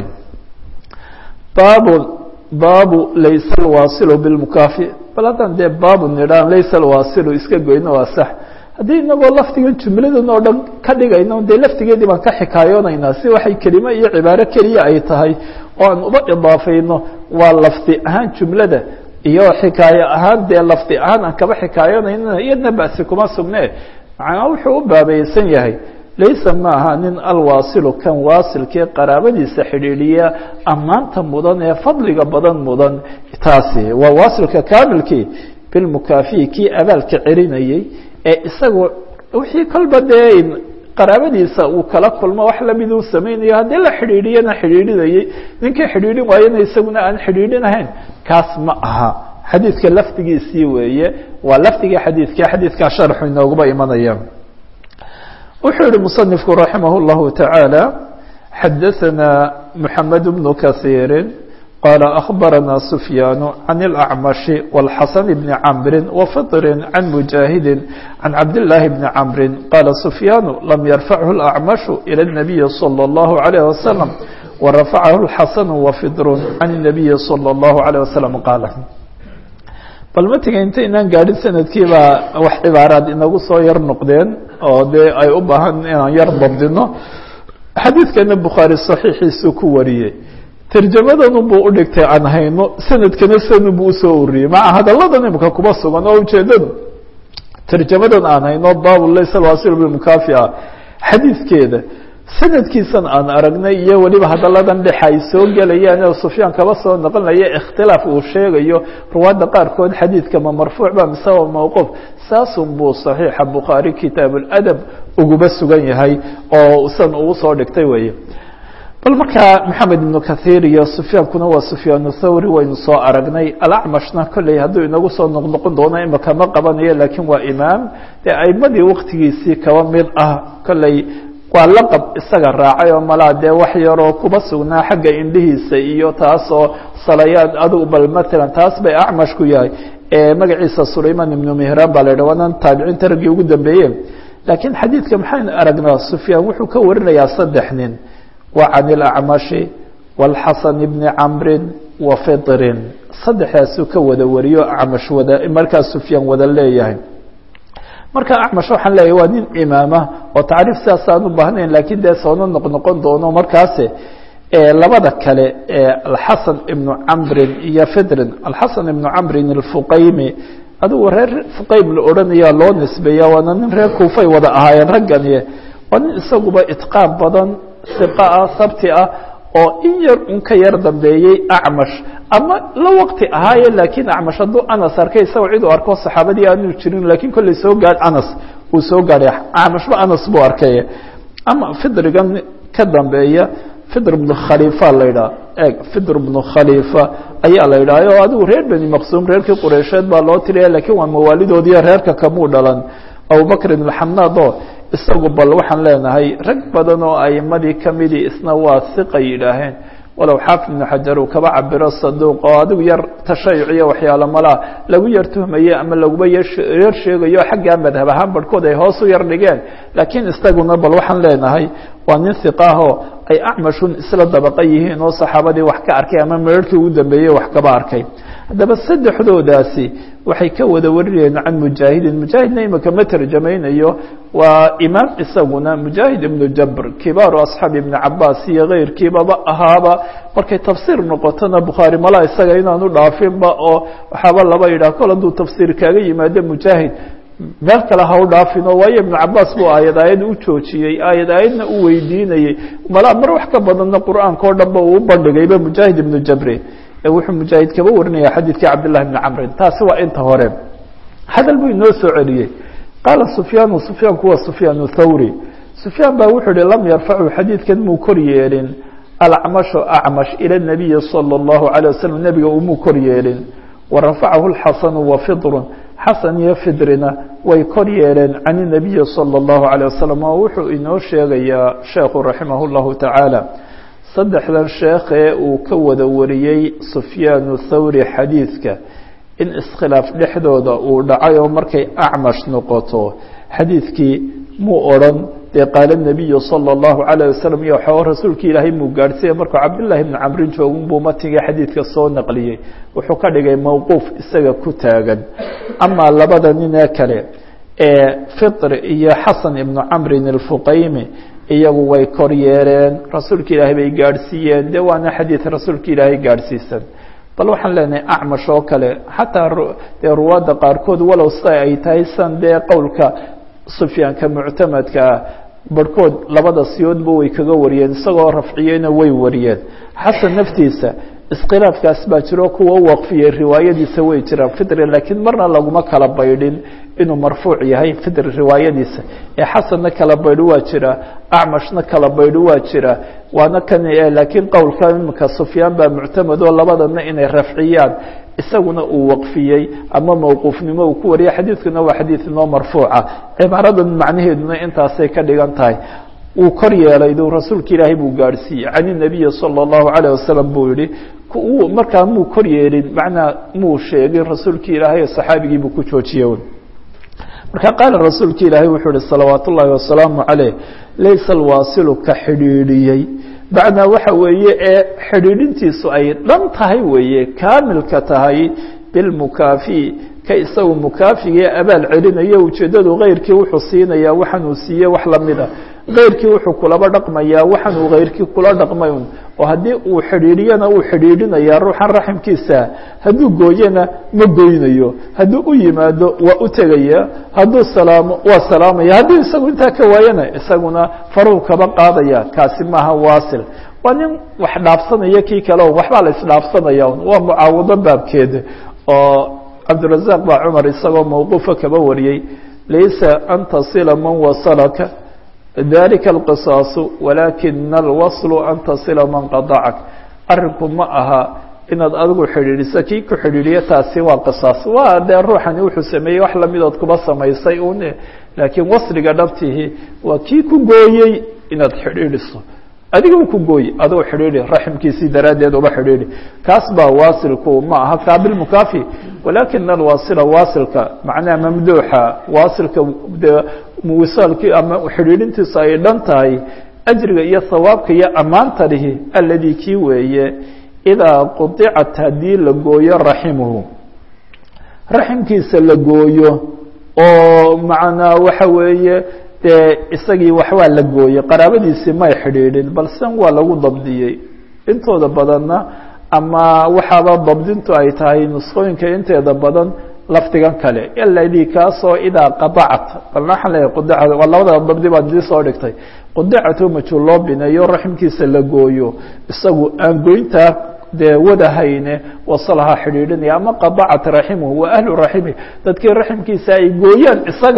baabu baabu laysa alwaasilu bilmukaafi bal haddaan dee baabu nidhaan laysa alwaasilu iska goyno waa sax haddii inagoo lafdigan jumladan oo dhan ka dhigayno dee laftigeedii baan ka xikaayoonaynaa si waxay kelimo iyo cibaaro keliya ay tahay oo aan uba idaafayno waa lafdi ahaan jumlada iyo xikaayo ahaan dee lafdi ahaan aan kaba xikaayoonayna iyadna basi kuma sugne macnaa wuxuu u baabaysan yahay laysa ma aha nin alwaasilu kan waasilkee qaraabadiisa xidhiidhiya ammaanta mudan ee fadliga badan mudan taasi waa waasilka kaamilkii bilmukaafiyi kii abaalka celinayey ee isagu wixii kolba dee qaraabadiisa uu kala kulmo wax lamid uu samaynayo haddii la xidhiidhiyana xidhiidhinayey ninkii xidhiidhin waayana isaguna aan xidhiidhinahayn kaas ma aha xadiidka lafdigiisii weeye waa lafdigii xadiidka xadiidkaa sharxu inooguma imanaya wuxuu yihi muصنifku raximah الlahu taعaalى xadaثna mحamed بن kaثيiri qala أخbarana سfyaan عan الأcmaشhi والxasن بn cmri وfطri عan mujahidi عan cabdاللahi بn cmri qala سfyaan lam yarfachu الأcmaشhu ilى النabiyi slى الlaه عalيه وasلم warafacahu الxasn وfidr عan النabiyi slى الlaه عalيه وasلم qaala bal matiga inta inaan gaadhin sanadkiibaa wax cibaaraad inagu soo yar noqdeen oo dee ay u baahan inaan yar dabdino xadiidkana bukhaari saxiixiisuu ku wariyey tarjamadan buu udhigtay aan hayno sanadkana sanu buu usoo uriyey maca hadalladan imika kuma sugan oo ujeedadu tarjamadan aan hayno baabu laysa alwasil bilmukaafica xadiidkeeda sanadkiisan aan aragnay iyo weliba hadalladan dhex ay soo gelayaan oo sufyaan kaba soo noqonaya ikhtilaaf uu sheegayo ruwaadda qaarkood xadiidka ma marfuuc ba mise waa mawquuf saasun buu saxiixa bukhaari kitaab اladab uguba sugan yahay oo san ugu soo dhigtay weeye bal markaa maxamed ibnu kahiir iyo sufyaankuna waa sufyaan thawri waynu soo aragnay alacmashna kolley hadduu inagu soo noqnoqon doono imika ma qabanayo laakiin waa imaam dee aimadii waktigiisii kaba mid ah kolley waa laqab isaga raacay oo malaa dee wax yaroo kuba sugnaa xagga indhihiisa iyo taasoo salayaad adugu bal matalan taas bay acmash ku yahay magaciisa sulayman ibnu mihraan baa la yidhah waanan taabiciinta raggii ugu dambeeye laakiin xadiidka maxaynu aragnaa sufyaan wuxuu ka warinayaa saddex nin wa can ilacmashi wاlxasan bni camrin wa fitrin saddexdaasuu ka wada wariyo acmash wada markaa sufyaan wada leeyahay marka acmash waxaan leeyahy waa nin imaama oo tacriif sidaas aan u baahnayn lakiin dee soona noqnoqon doono markaase labada kale alxasan ibnu camrin iyo fidrin alxasan ibnu camrin alfuqaymi adigu reer fuqaym la odhanaya loo nisbeeya waana nin reer kuufay wada ahaayeen raggani waa nin isaguba itqaan badan siqa ah sabti ah oo in yar un ka yar dambeeyey acmash ama la waqti ahaaye laakiin acmash hadduu anas arkay isagoo cid u arko saxaabadii aanu jirin lakiin kolley soo gaadh anas uu soo gaadhay acmashba anas buu arkay ama fidrigan ka dambeeya fidr bnu khalifa la yidhaha eeg fidr bnu khalifa ayaa la yidhaha o adigu reer beni maqsuum reerkii qureysheed baa loo tiriya lakiin waa mawaalidoodiiyo reerka kamuu dhalan abubakrin alxamnaad oo isagu bal waxaan leenahay rag badan oo aimadii kamidii isna waa hiqa yidhaaheen walow xaafid ibnu xajar uu kaba cabiro saduuq oo adigu yar tashayuciyo waxyaalo malaa lagu yar tuhmaye ama laguba yar sheegayo xaggaa madhab ahaan barhkood ay hoos u yar dhigeen laakiin isaguna bal waxaan leenahay waa nin hiqaahoo ay acmashun isla dabaqa yihiin oo saxaabadii wax ka arkay ama meerhkii ugu dambeeyey wax kaba arkay haddaba saddexdoodaasi waxay ka wada warinayeen can mujaahidin mujaahidna imika ma tarjamaynayo waa imaam isaguna mujaahid ibnu jabr kibaaru asxaabi ibni cabaas iyo keyrkiibaba ahaaba markay tafsiir noqotona bukhaari malaa isaga inaanu dhaafinba oo waxaaba laba yidhah kol hadduu tafsiir kaaga yimaado mujaahid meel kale ha u dhaafino waayo ibnu cabaas buu aayad aayad u joojiyey aayad aayadna u weydiinayey malaa mar wax ka badanna qur'aanka o dhan ba uu u bandhigayba mujaahid ibnu jabri wuxuu mujaahid kaba warinaya xadiidkii cabdillahi bni camrin taasi waa inta hore hadal buu inoo soo celiyey qaala sufyaanu sufyaanku waa sufyaan thawri sufyaan baa wuxuu ihi lam yarfacu xadiidkan muu kor yeelin alacmashu acmash ila nabiyi salى اllahu alيه wasalam nebiga umuu kor yeelin warafacahu lxasanu wa fidrun xasan iyo fidrina way kor yeeleen can inabiyi salى اllahu alيه wasalam oo wuxuu inoo sheegayaa sheekhu raximah اllahu tacaala saddexdan sheekhee uu ka wada wariyey sufyaanu thawri xadiidka in iskhilaaf dhexdooda uu dhacay oo markay acmash noqoto xadiidkii muu odrhan dee qaala nabiyu salى اllahu alayه wasalam iyo waxaa rasuulkii ilaahay muu gaadhsiiya markuu cabdillahi bni camrin joogun buu matiga xadiidka soo naqliyey wuxuu ka dhigay mowquuf isaga ku taagan amaa labada nin ee kale ee fitr iyo xasan ibnu camrin alfuqaymi iyagu way kor yeeleen rasuulka ilaahay bay gaadhsiiyeen de waana xadiid rasuulka ilaahay gaadhsiisan bal waxaan leenahay acmash oo kale xataa dee ruwaadda qaarkood walow sida ay tahay san dee qowlka sufyaanka muctamadka ah barhkood labada siyoodba way kaga wariyeen isagoo rafciyeyna way wariyeen xasan naftiisa iskhilaafkaas baa jiro kuwa u waqfiyey riwaayadiisa way jiraan fitri laakiin marna laguma kala baydhin inuu marfuuc yahay fitri riwaayadiisa ee xasanna kala baydho waa jira acmashna kala baydho waa jira waana kan laakiin qowlka imika sufyaan baa muctamad oo labadana inay rafciyaan isaguna uu waqfiyey ama mawquufnimo uu ku wariyay xadiidkuna waa xadiid inoo marfuuca cibaaradan macnaheeduna intaasay ka dhigan tahay uu kor yeelay du rasuulka ilaahay buu gaadhsiiyey can inabiyi salى اllahu alayه wasalam buu yihi markaa muu kor yeelin macnaa muu sheegin rasuulki ilaahay saxaabigii buu ku joojiyey marka qaala rasuulka ilaahay wuxuu ihi salawaat ullaahi wasalaamu caleyh laysa alwaasilu ka xidhiidhiyey bacnaa waxa weeye ee xidhiidhintiisu ay dhan tahay weeye kaamilka tahay bilmukaafi ka isagu mukaafigee abaal celinayo ujeeddadu keyrkii wuxuu siinayaa waxaan uu siiyey wax lamida keyrkii wuxuu kulaba dhaqmayaa waxaan uu keyrkii kula dhaqmay un oo haddii uu xidhiidhiyana uu xidhiidhinayaa ruuxan raximkiisa hadduu gooyana ma goynayo hadduu u yimaado waa u tegaya hadduu salaamo waa salaamaya hadduu isagu intaa ka waayana isaguna faruu kaba qaadaya kaasi maaha waasil waa nin wax dhaafsanaya kii kale o waxbaa la isdhaafsanaya un waa mucaawado baabkeeda oo cabdirazaq baa cumar isagoo mawquufa kaba wariyey laysa an tasila man wasalaka dalika alqisaasu walaakina alwaslu an tasila man qadacak arinku ma aha inaad adigu xidhiidhiso kii ku xidhiidhiyo taasi waa qisaas waa dee ruuxani wuxuu sameeyey wax lamidood kuba samaysay un laakiin wasliga dhabtihi waa kii ku gooyey inaad xidhiidhiso adiga ku gooy adoo xidhiidhi raximkiisii daraaddeed uba xidhiidhi kaas baa waasilku ma aha kaabilmukaafi walakina alwaasila waasilka macnaha mamduuxa waasilka de wisaalkii ama xidhiidhintiisu ay dhan tahay ajriga iyo hawaabka iyo ammaanta lihi alladii kii weeye idaa qudicat haddii la gooyo raximuhu raximkiisa la gooyo oo macnaa waxa weeye dee isagii waxbaa la gooyey qaraabadiisii may xidhiidhin balsen waa lagu dabdiyey intooda badanna ama waxaaba dabdintu ay tahay nusqooyinka inteeda badan lafdigan kale aladii kaasoo idaa qadacat balna waxaan leeyahay qudicat waa labada dabdi baan idii soo dhigtay qudicatu majhuul loo bineeyo raximkiisa la gooyo isagu aan goyntaa dee wadahayne wasalaha xidhiidhinaya ama qadacat raximuhu wa ahlu raximi dadkii raximkiisa ay gooyaan isaga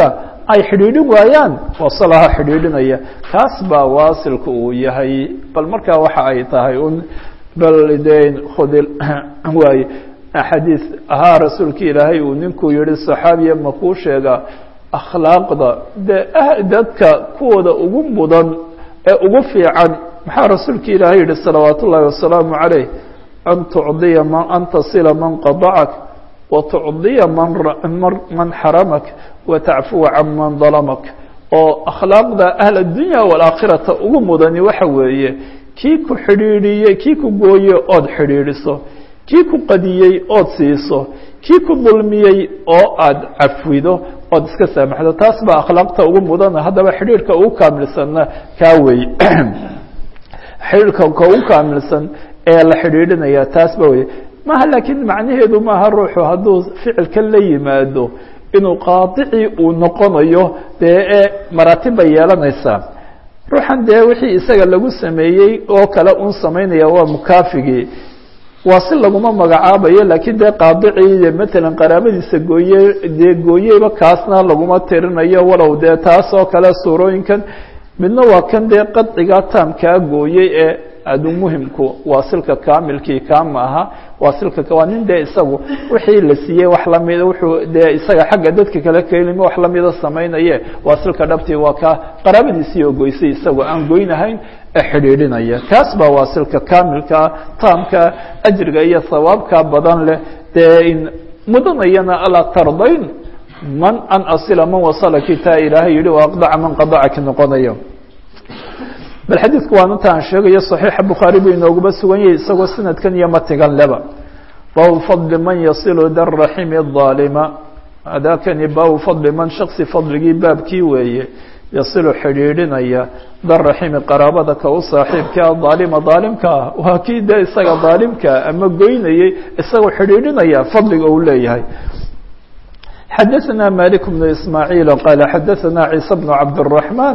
ay xidhiidhin waayaan wasalaha xidhiidhinaya kaas baa waasilka uu yahay bal markaa waxa ay tahay un bal den khudi waaye xadiis ahaa rasuulka ilaahay uu ninkuu yihi saxaabiya makuu sheega akhlaaqda de dadka kuwooda ugu mudan ee ugu fiican maxaa rasuulka ilaahay yihi salawaat ullaahi wasalaamu calayh an tucdiya man an tasila man qadacak watucdiya man man xaramak watacfuwa can man dalamak oo akhlaaqda ahl addunya waalaakhirata ugu mudani waxa weeye kii ku xidhiidhiyey kii ku gooye ood xidhiidhiso kii ku qadiyey ood siiso kii ku dulmiyey oo aada cafwido ood iska saamaxdo taas baa akhlaaqta ugu mudana haddaba xidhiidhka ugu kaamilsanna kaa wey xidhiidhka ka ugu kaamilsan ee la xidhiidhinaya taas ba wey maha laakiin macnaheedu maaha ruuxu hadduu ficilka la yimaado inuu qaadicii uu noqonayo dee ee maraatib bay yeelanaysaa ruuxan dee wixii isaga lagu sameeyey oo kale un samaynaya waa mukaafigii waa si laguma magacaabayo laakiin dee qaadicii de matalan qaraabadiisa gooye dee gooyeyba kaasna laguma tirinayo walow dee taas oo kale suurooyinkan midna waa kan dee qadciga taamkaa gooyey ee adu muhimku waasilka kaamilkii kaama aha waasilka waa nin dee isagu wixii la siiyey wax lamida wuxuu dee isaga xagga dadka kale kelima wax lamida samaynaye waasilka dhabtii waa ka qaraabadiisii oo goysay isagoo aan goynahayn ee xidhiidhinaya kaas baa waasilka kaamilkaa taamka ajriga iyo sawaabka badan leh dee in mudanayana alaa tardayn man an asila man wasalaki taa ilaahay yihi wa aqdaca man qadacaki noqonayo bal xadiidku waan inta aan sheegayo صaxiixa bukhaari buu inooguba sugan yahay isagoo sanadkan iyo matigan leba baabu fadli man yasilu daraximi الظaalima adakani baabu fadli man shaksi fadligii baabkii weeye yasilu xidhiidhinaya daraximi qaraabada ka u saaxiibka aalima daalimka ah waa kii de isaga daalimkaa ama goynayey isagoo xidhiidhinaya fadliga uu leeyahay xadaثna malik بن ismaaعiil qaala xadaثna ciisa بن cabdالرaحman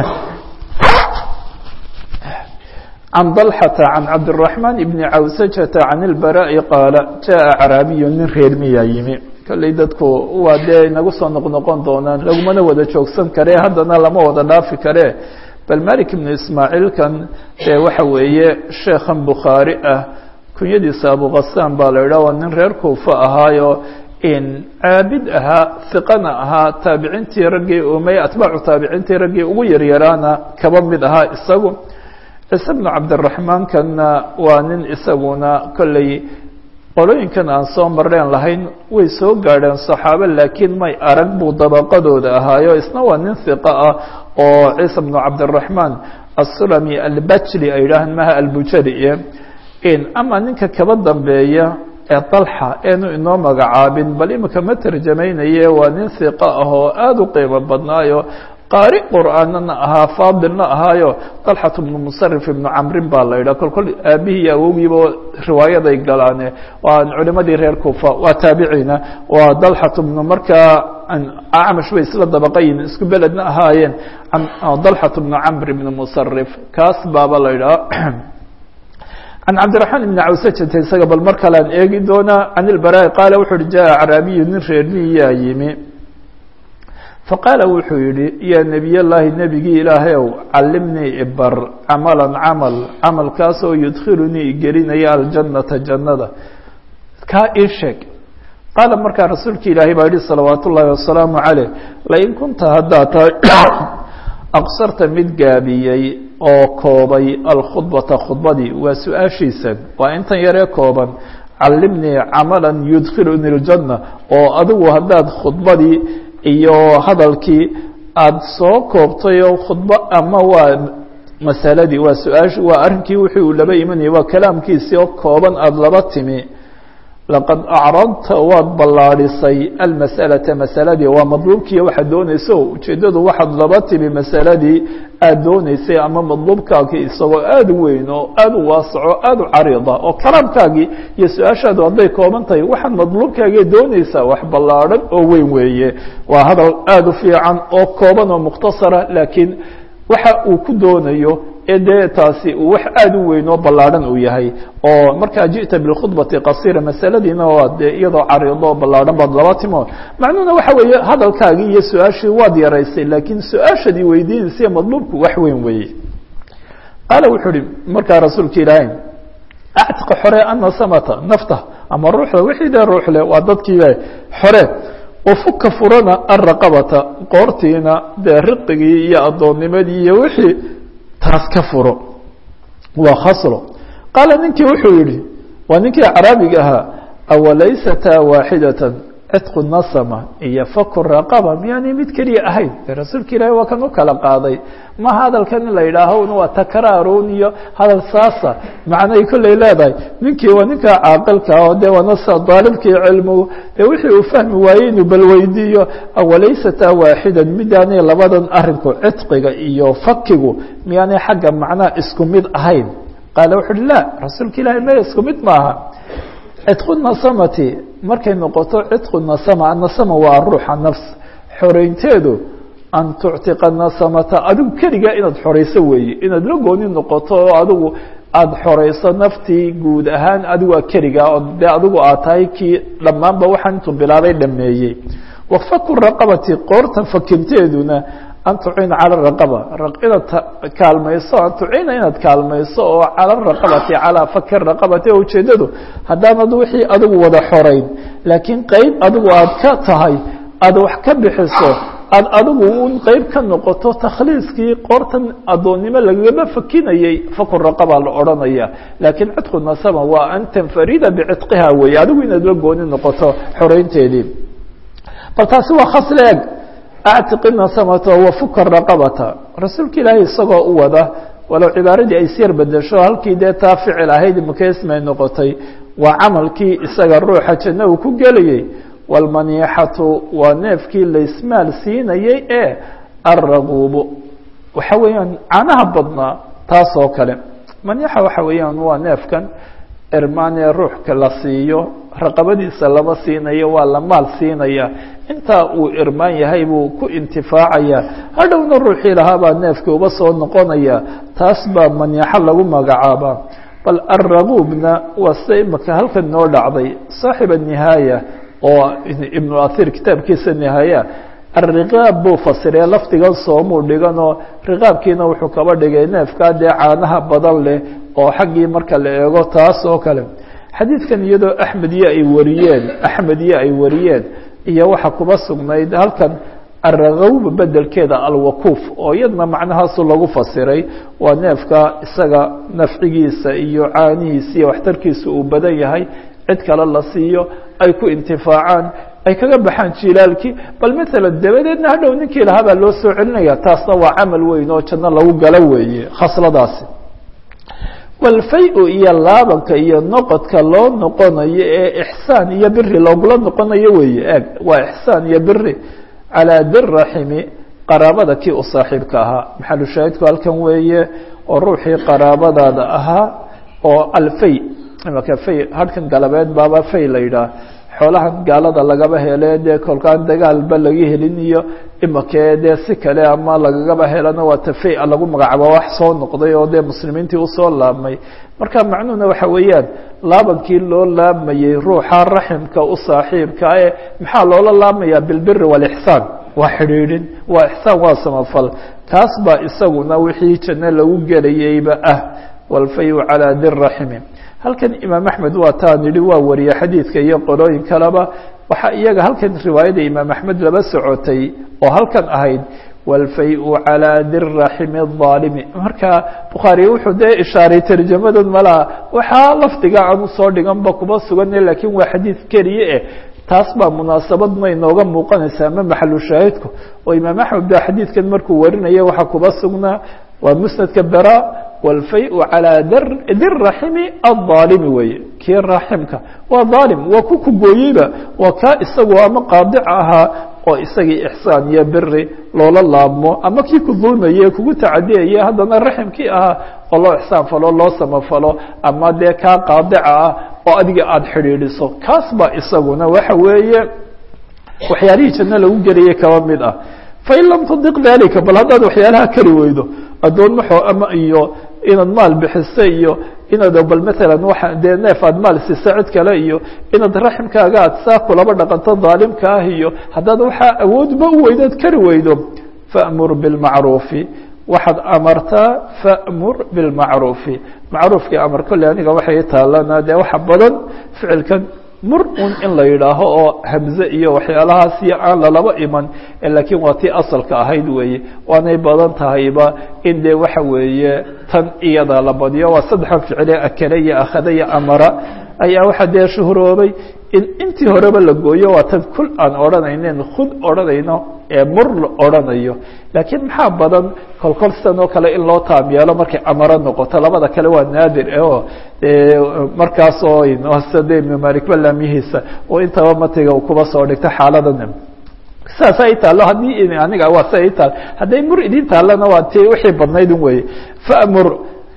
عن طلحة عن عبد الرحمن بن cawسجة عن البراء qاaل جاء عrاaبي nin reer miyaa yimi kolley dadku waa dee inagu soo noqnoqon doonaan lagumana wada joogsan kare haddana lama wada dhaafi kare bal malik بن ismaaعiilkan dee waxa weeye sheekhan bukhaarي ah kunyadiisa abuqasaan baa la idhah waa nin reer kuufa ahaayo caabid ahaa hiqana ahaa taabiciintii raggii umey atbaacu taabiciintii raggii ugu yaryaraana kaba mid ahaa isagu ciise bnu cabdiraxmaankanna waa nin isaguna kolley qolooyinkan aan soo mareen lahayn way soo gaadheen saxaabo laakiin may arag buu dabaqadooda ahaayo isna waa nin hiqa ah oo ciise bnu cabdiraxmaan assulami albajli ay yidhaahaan maha albujali ama ninka kaba dambeeya ee dalxa eenu inoo magacaabin bal imika ma tarjamaynaye waa nin hiqa ah oo aada u qiimo badnaayo qaari qur'aanana ahaa faadilna ahaayo dalxat bnu musarif ibnu camrin baa la yidhah kol kol aabihii iyo awowgiiba riwaayaday galaane waa culimadii reer kufa waa taabiciina waa dalxat bnu markaa acmash bay isla dabaqayin isku beledna ahaayeen dalxat bnu camr ibnu musarif kaas baaba la yidhaha can cabdiraxmaan ibni cawsajata isaga bal mar kalean eegi doonaa can ilbaraa qaala wuxu uhi jaa acraabiyu nin reermiyaa yimi faqaala wuxuu yihi yaa nebiy llaahi nebigii ilaahayow callimnii ibar camalan camal camalkaasoo yudkhilunii igelinaya aljannata jannada kaa ii sheeg qaala markaa rasuulka ilaahay baa yihi salawaat ullaahi wasalaamu caleyh lain kunta haddaad tahay aqsarta mid gaabiyey oo koobay alkhudbata khudbadii waa su-aashiisan waa intan yaree kooban callimnii camalan yudkhiluni اljanna oo adigu haddaad khudbadii iyo hadalkii aada soo koobtay oo khudbo ama waa masaladii waa su-aash waa arrinkii wixii uu laba imanayay waa kalaamkiisii oo kooban aada laba timi laqad acradta waad ballaadhisay almas'alata masaladii waa madluubkiiyo waxaad doonayso ujeeddadu waxaad laba timi masaladii aada doonaysay ama madluubkaagii isagoo aada u weyn oo aada u waasaco aada u cariida oo kalaamkaagii iyo su-aashaadu hadday kooban tahay waxaad madluubkaagii doonaysaa wax ballaadhan oo weyn weeye waa hadal aada u fiican oo kooban oo mukhtasara laakiin waxa uu ku doonayo ee dee taasi uu wax aada u weyn oo ballaadhan uu yahay oo markaa ji'ta bilkhudbati qasira masaladiina waa dee iyadoo cariido oo ballaadhan baad laba timo macnuhuna waxa weeye hadalkaagii iyo su-aashii waad yaraysay laakiin su-aashadii weydiinaysa madluubku wax weyn weeye qaala wuxuu uhi markaa rasuulka ilaahay actiqa xore ana samata nafta ama ruuxda wixii dee ruuxle waa dadkiiba xore ufuka furana araqabata qoortiina dee riqigii iyo addoonnimadii iyo wixii taas ka furo waa khaslo qaala ninkii wuxuu yihi waa ninkii caraabiga ahaa awalaysata waaxidatan cidqu nasama iyo faku raqaba miyaanay mid keliya ahayn de rasuulka ilaahi waa kan u kala qaaday maha hadalkan in la yidhaaho waa takraarun iyo hadal saasa macnay kollay leedahay ninkii waa ninka caaqilka oo de waana daalibkii cilmigu dee wixii uu fahmi waayey inuu balweydiiyo awalaysata waaxidan midaanay labadan arinku cidqiga iyo fakigu miyaanay xagga macnaha isku mid ahayn qaala wuxu uhi la rasuulka ilahi me isku mid maaha cidqu nasamati markay noqoto cidqu nasama anasama waa ruuxa nafs xoreynteedu an tuctiqa nasamata adigu keligaa inaad xoreyso weeye inaad la gooni noqoto oo adigu aada xoreyso naftii guud ahaan adigu keligaa oo dee adigu aad tahay kii dhammaanba waxaan intuu bilaabay dhameeyey wafaku raqabati qoorta fakinteeduna an tuciina cala raqaba inaad kaalmayso an tuciina inaad kaalmayso oo cala raqabati calaa faki raqabati oo ujeedadu haddaanad wixii adigu wada xoreyn laakiin qeyb adigu aad ka tahay aada wax ka bixiso aad adigu un qeyb ka noqoto takhliiskii qoortan addoonnimo lagagama fakinayey faku raqaba la odhanaya laakiin cidqu nasama waa an tanfarida bicitqiha weeye adigu inaad la gooni noqoto xoreynteedii bal taasi waa khasl eg actiqi nasamata wafuka raqabata rasuulka ilaahay isagoo u wada walow cibaaradii ay syar bedesho halkii dee taa ficil ahayd makesmay noqotay waa camalkii isaga ruuxa janno uu ku gelayey wاlmaniixatu waa neefkii laysmaal siinayey ee alraguubu waxa weeyaan canaha badnaa taas oo kale maniixa waxa weeyaan waa neefkan irmaanee ruuxka la siiyo raqabadiisa lama siinayo waa la maal siinaya intaa uu irmaan yahay buu ku intifaacaya hadhowna ruuxii lahaabaa neefkii uba soo noqonaya taas baa maniixo lagu magacaabaa bal alraguubna waa sida imika halkan noo dhacday saaxib anihaaya oo ibnu athir kitaabkiisa nihaaya alriqaab buu fasiree lafdigan soomuu dhiganoo riqaabkiina wuxuu kaba dhigay neefkaa dee caanaha badan leh oo xaggii marka la eego taas oo kale xadiidkan iyadoo axmed iyo ay wariyeen axmed iyo ay wariyeen iyo waxaa kuba sugnayd halkan alragawba bedelkeeda alwakuuf oo iyadna macnahaasu lagu fasiray waa neefka isaga nafcigiisa iyo caanihiisa iyo waxtarkiisa uu badan yahay cid kale la siiyo ay ku intifaacaan ay kaga baxaan jilaalkii bal maala dabadeedna hadhow ninkii lahaa baa loo soo celinaya taasna waa camal weyn oo janno lagu galo weeye khasladaasi walfay-u iyo laabanka iyo noqodka loo noqonayo ee ixsaan iyo biri loogula noqonayo weeye eeg waa ixsaan iyo biri calaa diraximi qaraabada kii u saaxiibka ahaa maxalu shaahidku halkan weeye oo ruuxii qaraabadaada ahaa oo alfay imaka fay hadhkan galabeed baaba fay la yidhaah xoolahan gaalada lagaba hele dee kolkaan dagaalba laga helin iyo imakee dee si kale ama lagagaba helana waa tafay lagu magacaabo wax soo noqday oo dee muslimiintii usoo laabmay marka macnuhuna waxa weeyaan laabankii loo laabmayey ruuxa raximka u saaxiibka e maxaa loola laabmaya bilbiri walixsaan waa xidhiidhin waa ixsaan waa samafal kaas baa isaguna wixii janno lagu gelayeyba ah walfayu calaa diraximi halkan imaam axmed waa taan yidhi waa wariye xadiidka iyo qolooyin kaleba waxaa iyaga halkan riwaayada imaam axmed laba socotay oo halkan ahayd walfay-u calaa diraximi الظaalimi marka bukhaari wuxuu dee ishaaray tarjamadan malaha waxaa lafdiga aan usoo dhiganba kuma sugana lakin waa xadiid keliye eh taas baa munaasabadna inooga muuqanaysa ama maxalu shaahidku oo imaam axmed ba xadiidkan markuu warinaya waxaa kuba sugnaa waa musnadka bera wاlfay-u calىa diraximi aلظaalimi weeye kii raaximka waa aalim waa ku kugooyeyba waa kaa isagu ama qaadic ahaa oo isagii ixsaan iyo biri loola laabmo ama kii ku dulmaye kugu tacadiyaya haddana raximkii ahaa oo loo ixsaan falo loo samafalo ama dee kaa qaadica ah oo adiga aada xidhiidhiso kaas baa isaguna waxa weeye waxyaalihii janno lagu gelayay kaba mid ah fain lam tudiq dalika bal haddaad waxyaalaha kari weydo addoon maxoo ama iyo inaad maal bixisa iyo inaad bal matalan waa dee neef aad maal siisa cid kale iyo inaad raximkaaga aad saa kulaba dhaqanto daalimka ah iyo haddaad waxaa awoodba u weydood kari weydo faأmur biاlmacruufi waxaad amartaa faأmur biاlmacruufi macruufkii amar kolley aniga waxay taalana dee waxa badan ficilkan mur un in la yidhaaho oo hamze iyo waxyaalahaas iyo aan lalaba iman laakiin waa tii asalka ahayd weeye waanay badan tahayba in dee waxa weeye tan iyada la badiyo waa saddexan ficile akale iyo akhada iyo amara ayaa waxaa dee shuhuroobay in intii horeba la gooyo waa tan kul aan odhanaynen khud odhanayno ee mur la odhanayo laakiin maxaa badan kolkol sidan oo kale in loo taam yeelo markay amaro noqoto labada kale waa naadir o markaas oo sade ibnu malik balamihiisa oo intaba matiga kuba soo dhigto xaaladan saas ay taalo haddii aniga waa si ay taal hadday mur idin taallana waa ti wixii badnayd un weye famur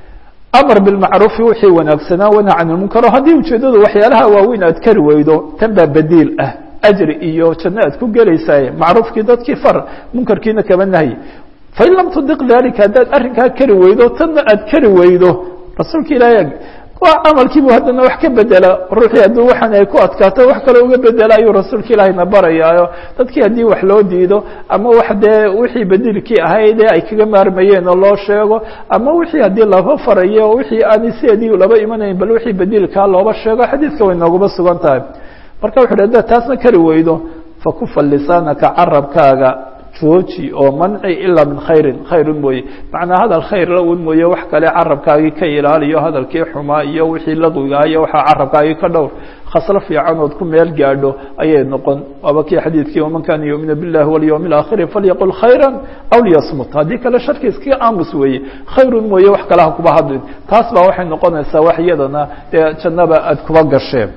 amar bilmacruufi wixii wanaagsanaa wana can ilmunkaro haddii ujeedadu waxyaalaha waaweyn aad kari weydo tan baa badiil ah ajri iyo janno aad ku gelaysaay macruufkii dadkii far munkarkiina kaba nahyi fain lam tudiq dalika haddaad arrinkaa kari weydo tanna aad kari weydo rasuulka ilaahay waa camalkiibu haddana wax ka bedela ruuxii hadduu waxaan ay ku adkaato wax kale uga bedela ayuu rasuulka ilaahayna barayaayo dadkii haddii wax loo diido ama wax dee wixii badiilkii ahayd ee ay kaga maarmayeen oo loo sheego ama wixii haddii laba farayo wixii aanay sideedii laba imanayn bal wixii badiilkaa looba sheego xadiidka way nooguma sugan tahay marka wuxu uhi haddaad taasna kari weydo fakufa lisaanaka carabkaaga jooji oo manci ilaa min khayrin khayrun mooye macnaa hadal khayr la un mooye wax kale carabkaagii ka ilaaliyo hadalkii xumaa iyo wixii laqwigaa iyo waxaa carabkaagii ka dhowr khaslo fiican ood ku meel gaadho ayay noqon waaba kii xadiidkii waman kana yuuminu biاllahi walyowm اlaakhiri falyaqul khayra aw liyasmut haddii kale sharki iskaga aamus weeye khayrun mooye wax kale ha kuba hadlin taas baa waxay noqonaysaa wax iyadana dee jannaba aad kuba gasheen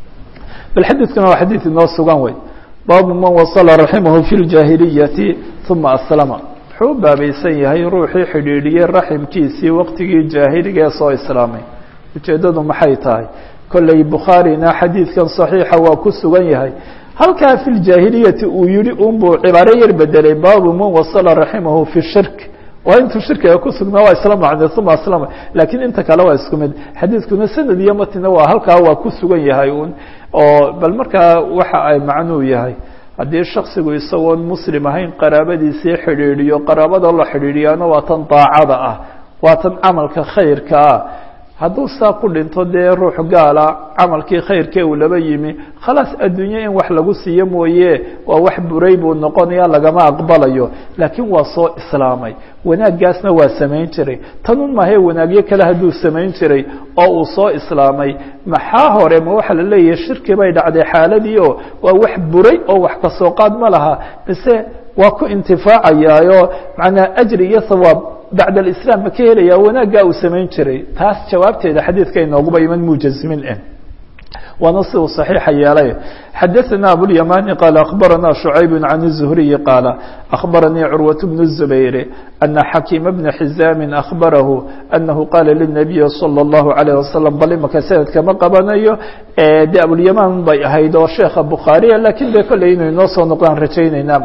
bal xadiidkuna waa xadiid inoo sugan wey baabu man wasla raximahu fi اljaahiliyati uma aslama wuxuu u baabaysan yahay ruuxii xidhiidhiyey raximkiisii waqtigii jaahiliga ee soo islaamay ujeeddadu maxay tahay kolley bukhaarina xadiidkan صaxiixa waa ku sugan yahay halkaa fi ljaahiliyati uu yihi unbuu cibaaro yar bedelay baabu man wasla raximahu fi shirk waa intuu shirkiga ku sugnaa waa isla macne uma aslama laakiin inta kale waa isku mid xadiidkuna sanad iyo matina waa halkaa waa ku sugan yahay un oo bal markaa waxa ay macnuu yahay haddii shaksigu isagoon muslim ahayn qaraabadiisii xidhiidhiyo qaraabada la xidhiidhiyaana waa tan daacada ah waa tan camalka khayrka ah hadduu saa ku dhinto dee ruux gaala camalkii khayrkee uu laba yimi khalaas adduunye in wax lagu siiyo mooye waa wax buray buu noqonaya lagama aqbalayo laakiin waa soo islaamay wanaaggaasna waa samayn jiray tanun mahae wanaagyo kale hadduu samayn jiray oo uu soo islaamay maxaa hore ma waxaa la leeyahay shirki bay dhacday xaaladii oo waa wax buray oo wax kasoo qaad ma laha mise waa ku intifaacayaayo macnaa ajri iyo hawaab bacd alislaam ma ka helaya wanaaggaa uu samayn jiray taas jawaabteeda xadiidka inooguba iman mujazimin eh waana si uu صaxiixa yeelay xadaثna abوlyamani qaal akhbarana شhucayb can الزhriyi qaala akhbaranii curwaة bn الزubayr ana xakiima bna xizaami akhbarahu anahu qaala lلnabiyi salى الlahu عalيه wasalam bal imaka sanadka ma qabanayo de abulyaman bay ahayd oo sheekha bukhaariya lakin de kolley inay noo soo noqdaan rajaynayna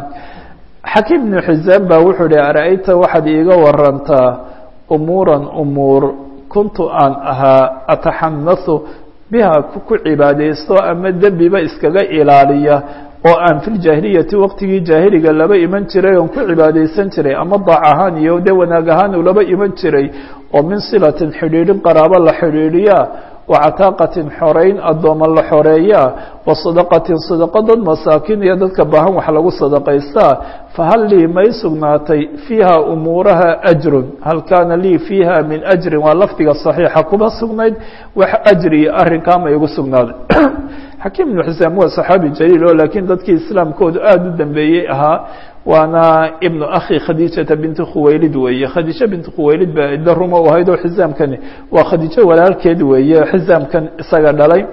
xakiim bnu xizaam baa wuxuu hi ara-ayta waxaad iiga warantaa umuuran umuur kuntu aan ahaa ataxanasu biha ku cibaadaysto ama dembiba iskaga ilaaliya oo aan fi ljaahiliyati waqtigii jaahiliga laba iman jiray oon ku cibaadaysan jiray ama daac ahaan iyo de wanaag ahaan uu laba iman jiray oo min silatin xidhiidhin qaraabo la xidhiidhiya wacataaqatin xoreyn addooma la xoreeyaa wa sadaqatin sadaqo dad masaakiin iyo dadka baahan wax lagu sadaqaystaa fahal lii may sugnaatay fiiha umuuraha ajrun hal kaana lii fiiha min ajrin waa lafdiga saxiixa kuma sugnayd wax ajri iyo arrinkaa ma igu sugnaaday xakiim ibnu xisaam waa saxaabi jaliil oo laakiin dadkii islaamkoodu aada u dambeeyey ahaa waana ibnu akhi khadiijata binti khuwaylid weeye khadiijo binti khuwaylid ba idda ruma u ahayd oo xisaamkani waa khadiijo walaalkeed weeye xisaamkan isaga dhalay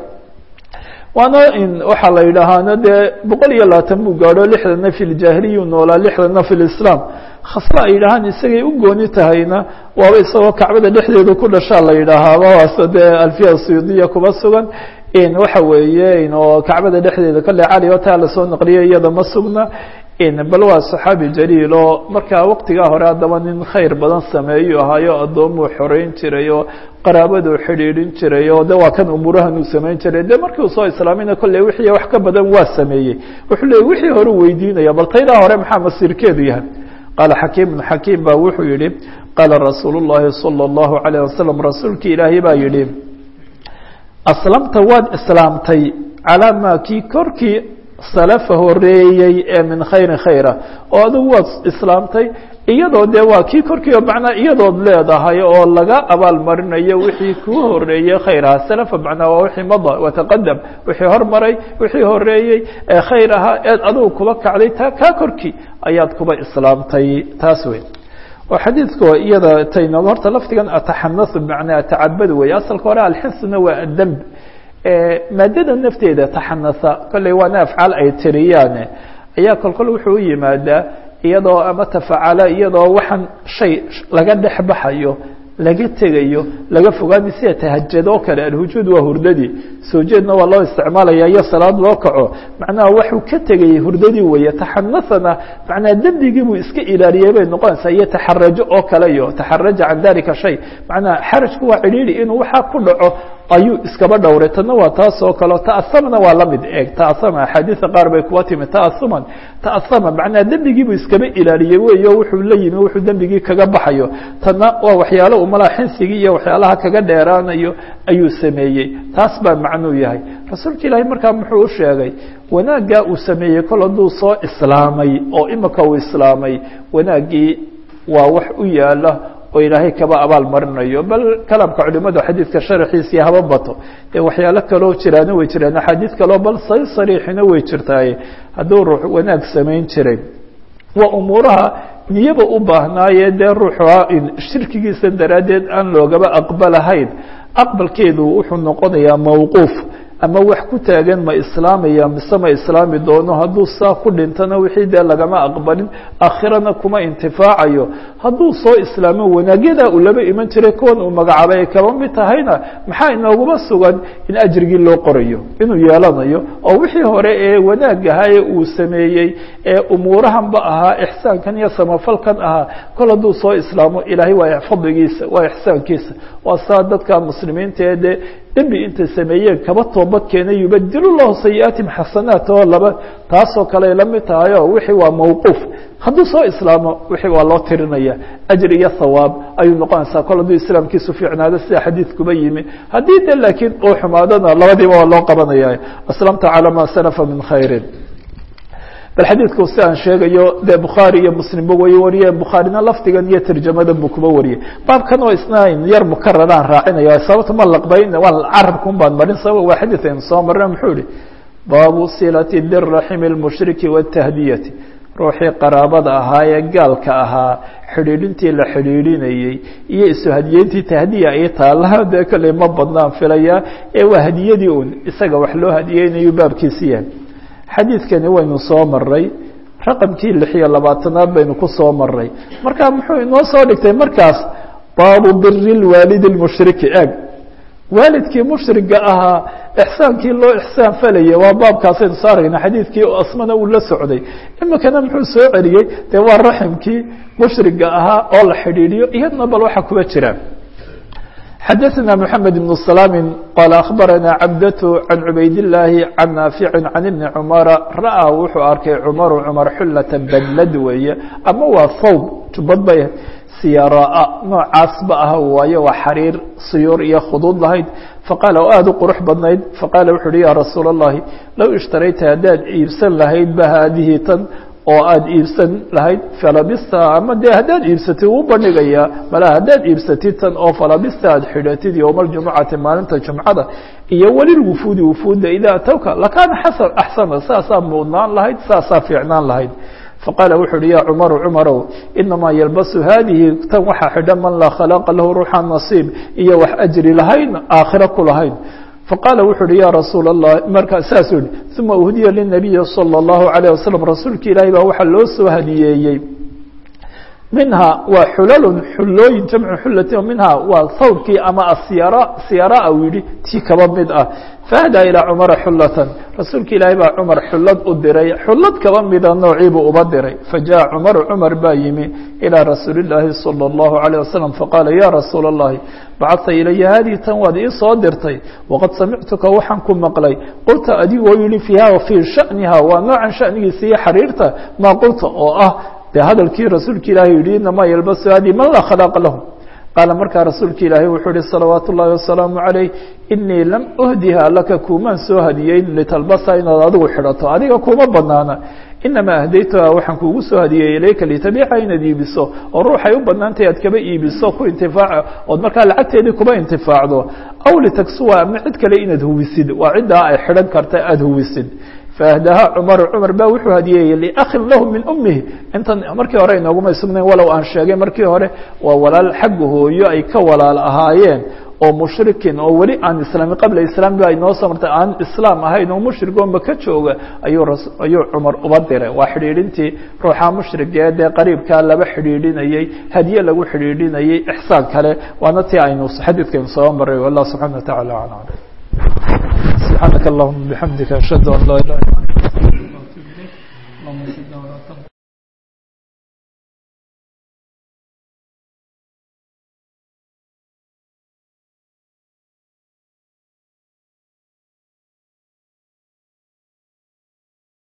waana waxaa la yidhaahaana dee boqol iyo labaatan buu gaadho lixdana fi ljaahiliyu noolaa lixdana fi lislaam khasla ay yidhahaan isagay u gooni tahayna waaba isagoo kacbada dhexdeeda ku dhashaa la yidhaahaaba waase dee alfiya suyuudiya kuba sugan waxa weeye oo kacbada dhexdeeda kale cali oo taa lasoo naqliyay iyada ma sugna bal waa saxaabi jaliil oo markaa waqtigaa hore haddaba nin khayr badan sameeyu ahaayo addoomuu xoreyn jiray oo qaraabaduu xidhiidhin jiray oo de waa kan umuurahan uu samayn jiray de markii uu soo islaamina kolley wixii wax ka badan waa sameeyey wuxuu leeyay wixii hore weydiinaya bal taydaa hore maxaa masiirkeedu yahay qaala xakiim ibnu xakiim baa wuxuu yihi qaala rasuulu llaahi salى اllahu alayh wasalam rasuulkii ilaahay baa yihi aslamta waad islaamtay calaa maa kii korkii salafa horeeyey ee min khayrin khayra oo adigu waad islaamtay iyadoo dee waa kii korkiiba macnaa iyadood leedahay oo laga abaal marinayo wixii kuu horeeyey khayraha salafa macnaa waa wixii mada wataqadam wixii hormaray wixii horeeyey ee khayr ahaa eed adigu kuba kacday taa kaa korkii ayaad kuba islaamtay taas wey oo xadiidku iyada tayno horta lafdigan ataxanasu bimacnaa atacabad wey asalka hore alxinsuna waa ademb maadada nafteeda taxanasa kolley waana afcaal ay tiriyaane ayaa kolkol wuxuu u yimaadaa iyadoo ama tafacala iyadoo waxaan shay laga dhex baxayo laga tegayo laga fogaanayo sida tahajad oo kale alhujuud waa hurdadii soo jeedna waa loo isticmaalaya iyo salaad loo kaco macnaha waxuu ka tegayay hurdadii weeye taxanasana macnaha dembigii buu iska ilaaliyey bay noqonaysaa iyo taxarajo oo kale iyo taxaraja can dalika shay macnaha xarajku waa cidhiidhi inuu waxaa ku dhaco ayuu iskaba dhowray tana waa taas oo kaleo ta'asamna waa la mid eeg ta'asama axaadiisa qaar bay kuwa timi ta'asuman ta'asama macnaha dembigii buu iskaba ilaaliyey weeyo wuxuu la yimi wuxuu dembigii kaga baxayo tana waa waxyaalo umalaha xinsigii iyo waxyaalaha kaga dheeraanayo ayuu sameeyey taas baa macnuu yahay rasuulka ilaahay markaa muxuu u sheegay wanaaggaa uu sameeyey kol hadduu soo islaamay oo imika uu islaamay wanaaggii waa wax u yaala oo ilaahay kaba abaal marinayo bal kalaamka culimadu xadiidka sharaxiisii haba bato dee waxyaalo kaloo jiraana way jiraan axaadiid kaloo bal say sariixina way jirtaaye hadduu ruux wanaag samayn jiray waa umuuraha niyaba u baahnaaye dee ruuxua shirkigiisa daraaddeed aan loogaba aqbalahayn aqbalkeedu wuxuu noqonayaa mawquuf ama wax ku taagan ma islaamaya mise ma islaami doono hadduu saa ku dhintana wixii dee lagama aqbalin aakhirana kuma intifaacayo hadduu soo islaamo wanaagyadaa uu laba iman jiray kuwan uu magacaabay ay kaba mid tahayna maxaa inooguma sugan in ajrigii loo qorayo inuu yeelanayo oo wixii hore ee wanaag ahaa uu sameeyey ee umuurahanba ahaa ixsaankan iyo samafalkan ahaa kol hadduu soo islaamo ilaahay waa fadligiisa waa ixsaankiisa waa saa dadka muslimiinta ee dee dembi intay sameeyeen kaba toobad keenay yubadilu llahu sayi'aatihim xasanaat oo laba taasoo kale la mid tahayo wixii waa mawquuf hadduu soo islaamo wixii waa loo tirinaya ajri iyo thawaab ayuu noqonaysaa kol hadduu islaamkiisu fiicnaado sida xadiidkuba yimi haddii de laakiin uu xumaadona labadiiba waa loo qabanaya aslamta calaa ma salafa min khayrin bal xadiidku si aan sheegayo dee bukhaari iyo muslimba way wariyeen bukhaarina lafdigan iyo tarjamadan buu kuba wariyey baabkan oo isna yar mukararaan raacinaya sababta ma laqbayn waa carabkun baan marin sabab waa xadiid aynu soo marina muxuu ihi baabu silati biraximi اlmushriki wاtahdiyati ruuxii qaraabada ahaa ee gaalka ahaa xidhiidhintii la xidhiidhinayey iyo isu hadiyeyntii tahdiya ay taalaha dee kale ma badnaan filayaa ee waa hadiyadii un isaga wax loo hadiyeynayu baabkiisi yahay xadiidkani waynu soo maray raqamkii lix iyo labaatanaad baynu ku soo maray marka muxuu inoo soo dhigtay markaas baabu biri lwaalidi اlmushriki eeg waalidkii mushriga ahaa ixsaankii loo ixsaan falaya waa baabkaasaynu soo aragna xadiidkii asmana uu la socday imikana muxuu soo celiyey dee waa raximkii mushriga ahaa oo la xidhiidhiyo iyadna bal waxa kuba jira xadaثna mحamed بن سلام qال أخbarana cabdة عan cubayd الlaahi عan naafici can ibni cmara ra'aa wuxuu arkay cmaru cmar xulata badlad weeye ama waa thawb jubad bay siyaaraa noocaasba ah waayo waa xariir siyuur iyo khuduud lahayd faqaala oo aada u qurux badnayd faqaala wuxu uhi ya rasuul الlahi low ishtarayta haddaad iibsan lahayd ba haadihi tan oo aada iibsan lahayd falabista ama dee haddaad iibsatid wuu bandhigayaa mala haddaad iibsatid tan oo falabista aad xidhatid yowma aljumucati maalinta jumcada iyo welilwufuudi wufuudda idaa atowka lakaana xasan axsana saasaa muudnaan lahayd saasaa fiicnaan lahayd faqaala wuxu uhi ya cumaru cumarow inamaa yalbasu haadihi tan waxaa xidha man laa khalaaqa lahu ruuxa nasiib iyo wax ajri lahayn aakhiro ku lahayn faqaala wuxu uhi ya rasuul الlah markaa saasuu yihi uma uhdiya linabiyi salى الlahu عalيه wasalam rasuulka ilaahi baa waxaa loo soo hadiyeeyey minha waa xulalun xulooyin jamcu xulatin minha waa thawbkii ama asyara siyara u yihi tii kaba mid ah faahdaa ilaa cumara xulatan rasuulka ilaahay baa cumar xullad u diray xullad kaba mida noociibuu uba diray fajaءa cumaru cumar baa yimi ilىa rasuuli اllaahi salى اllahu عalيه wasalam faqaala ya rasuula اllahi bacadta ilaya haadihi tan waad ii soo dirtay waqad samictuka waxaan ku maqlay qulta adigoo yihi fiiha fii shaniha waa noocan shanigiisa iyo xariirta maa qulta oo ah dee hadalkii rasuulka ilaahay yihi inamaa yalbasu hadi man laa khalaaqa lahu qaala markaa rasuulka ilaahay wuxuu ihi salawaat ullaahi wasalaamu calayh inii lam uhdiha laka kuumaan soo hadiyeyn litalbasa inaad adigu xidhato adiga kuma banaana inamaa ahdaytuha waxaan kuugu soo hadiyey ilayka litabiica inaad iibiso oo ruuxay u banaantay aad kaba iibiso ku intifaaca ood markaa lacagteedii kuba intifaacdo aw litaksuwa ama cid kale inaad huwisid waa ciddaa ay xidhan karta aada huwisid faahdaha cumaru cumar baa wuxuu hadiyeeyey liakhin lahu min umihi intan markii hore inoogumay sugnayn walow aan sheegay markii hore waa walaal xagga hooyo ay ka walaal ahaayeen oo mushrikin oo weli aan islaami qabla islaam ba inoo soo martay aan islaam ahayn oo mushrig oo maka jooga ayuu ayuu cumar uba diray waa xidhiidhintii ruuxa mushrigee dee qariibkaa laba xidhiidhinayey hadiye lagu xidhiidhinayey ixsaan kale waana tii aynu xadiidkaynu soo maray wallah subxana wa tacala alam سبحانك اللهم بحمدك أشهد أن لا إله إلا أنت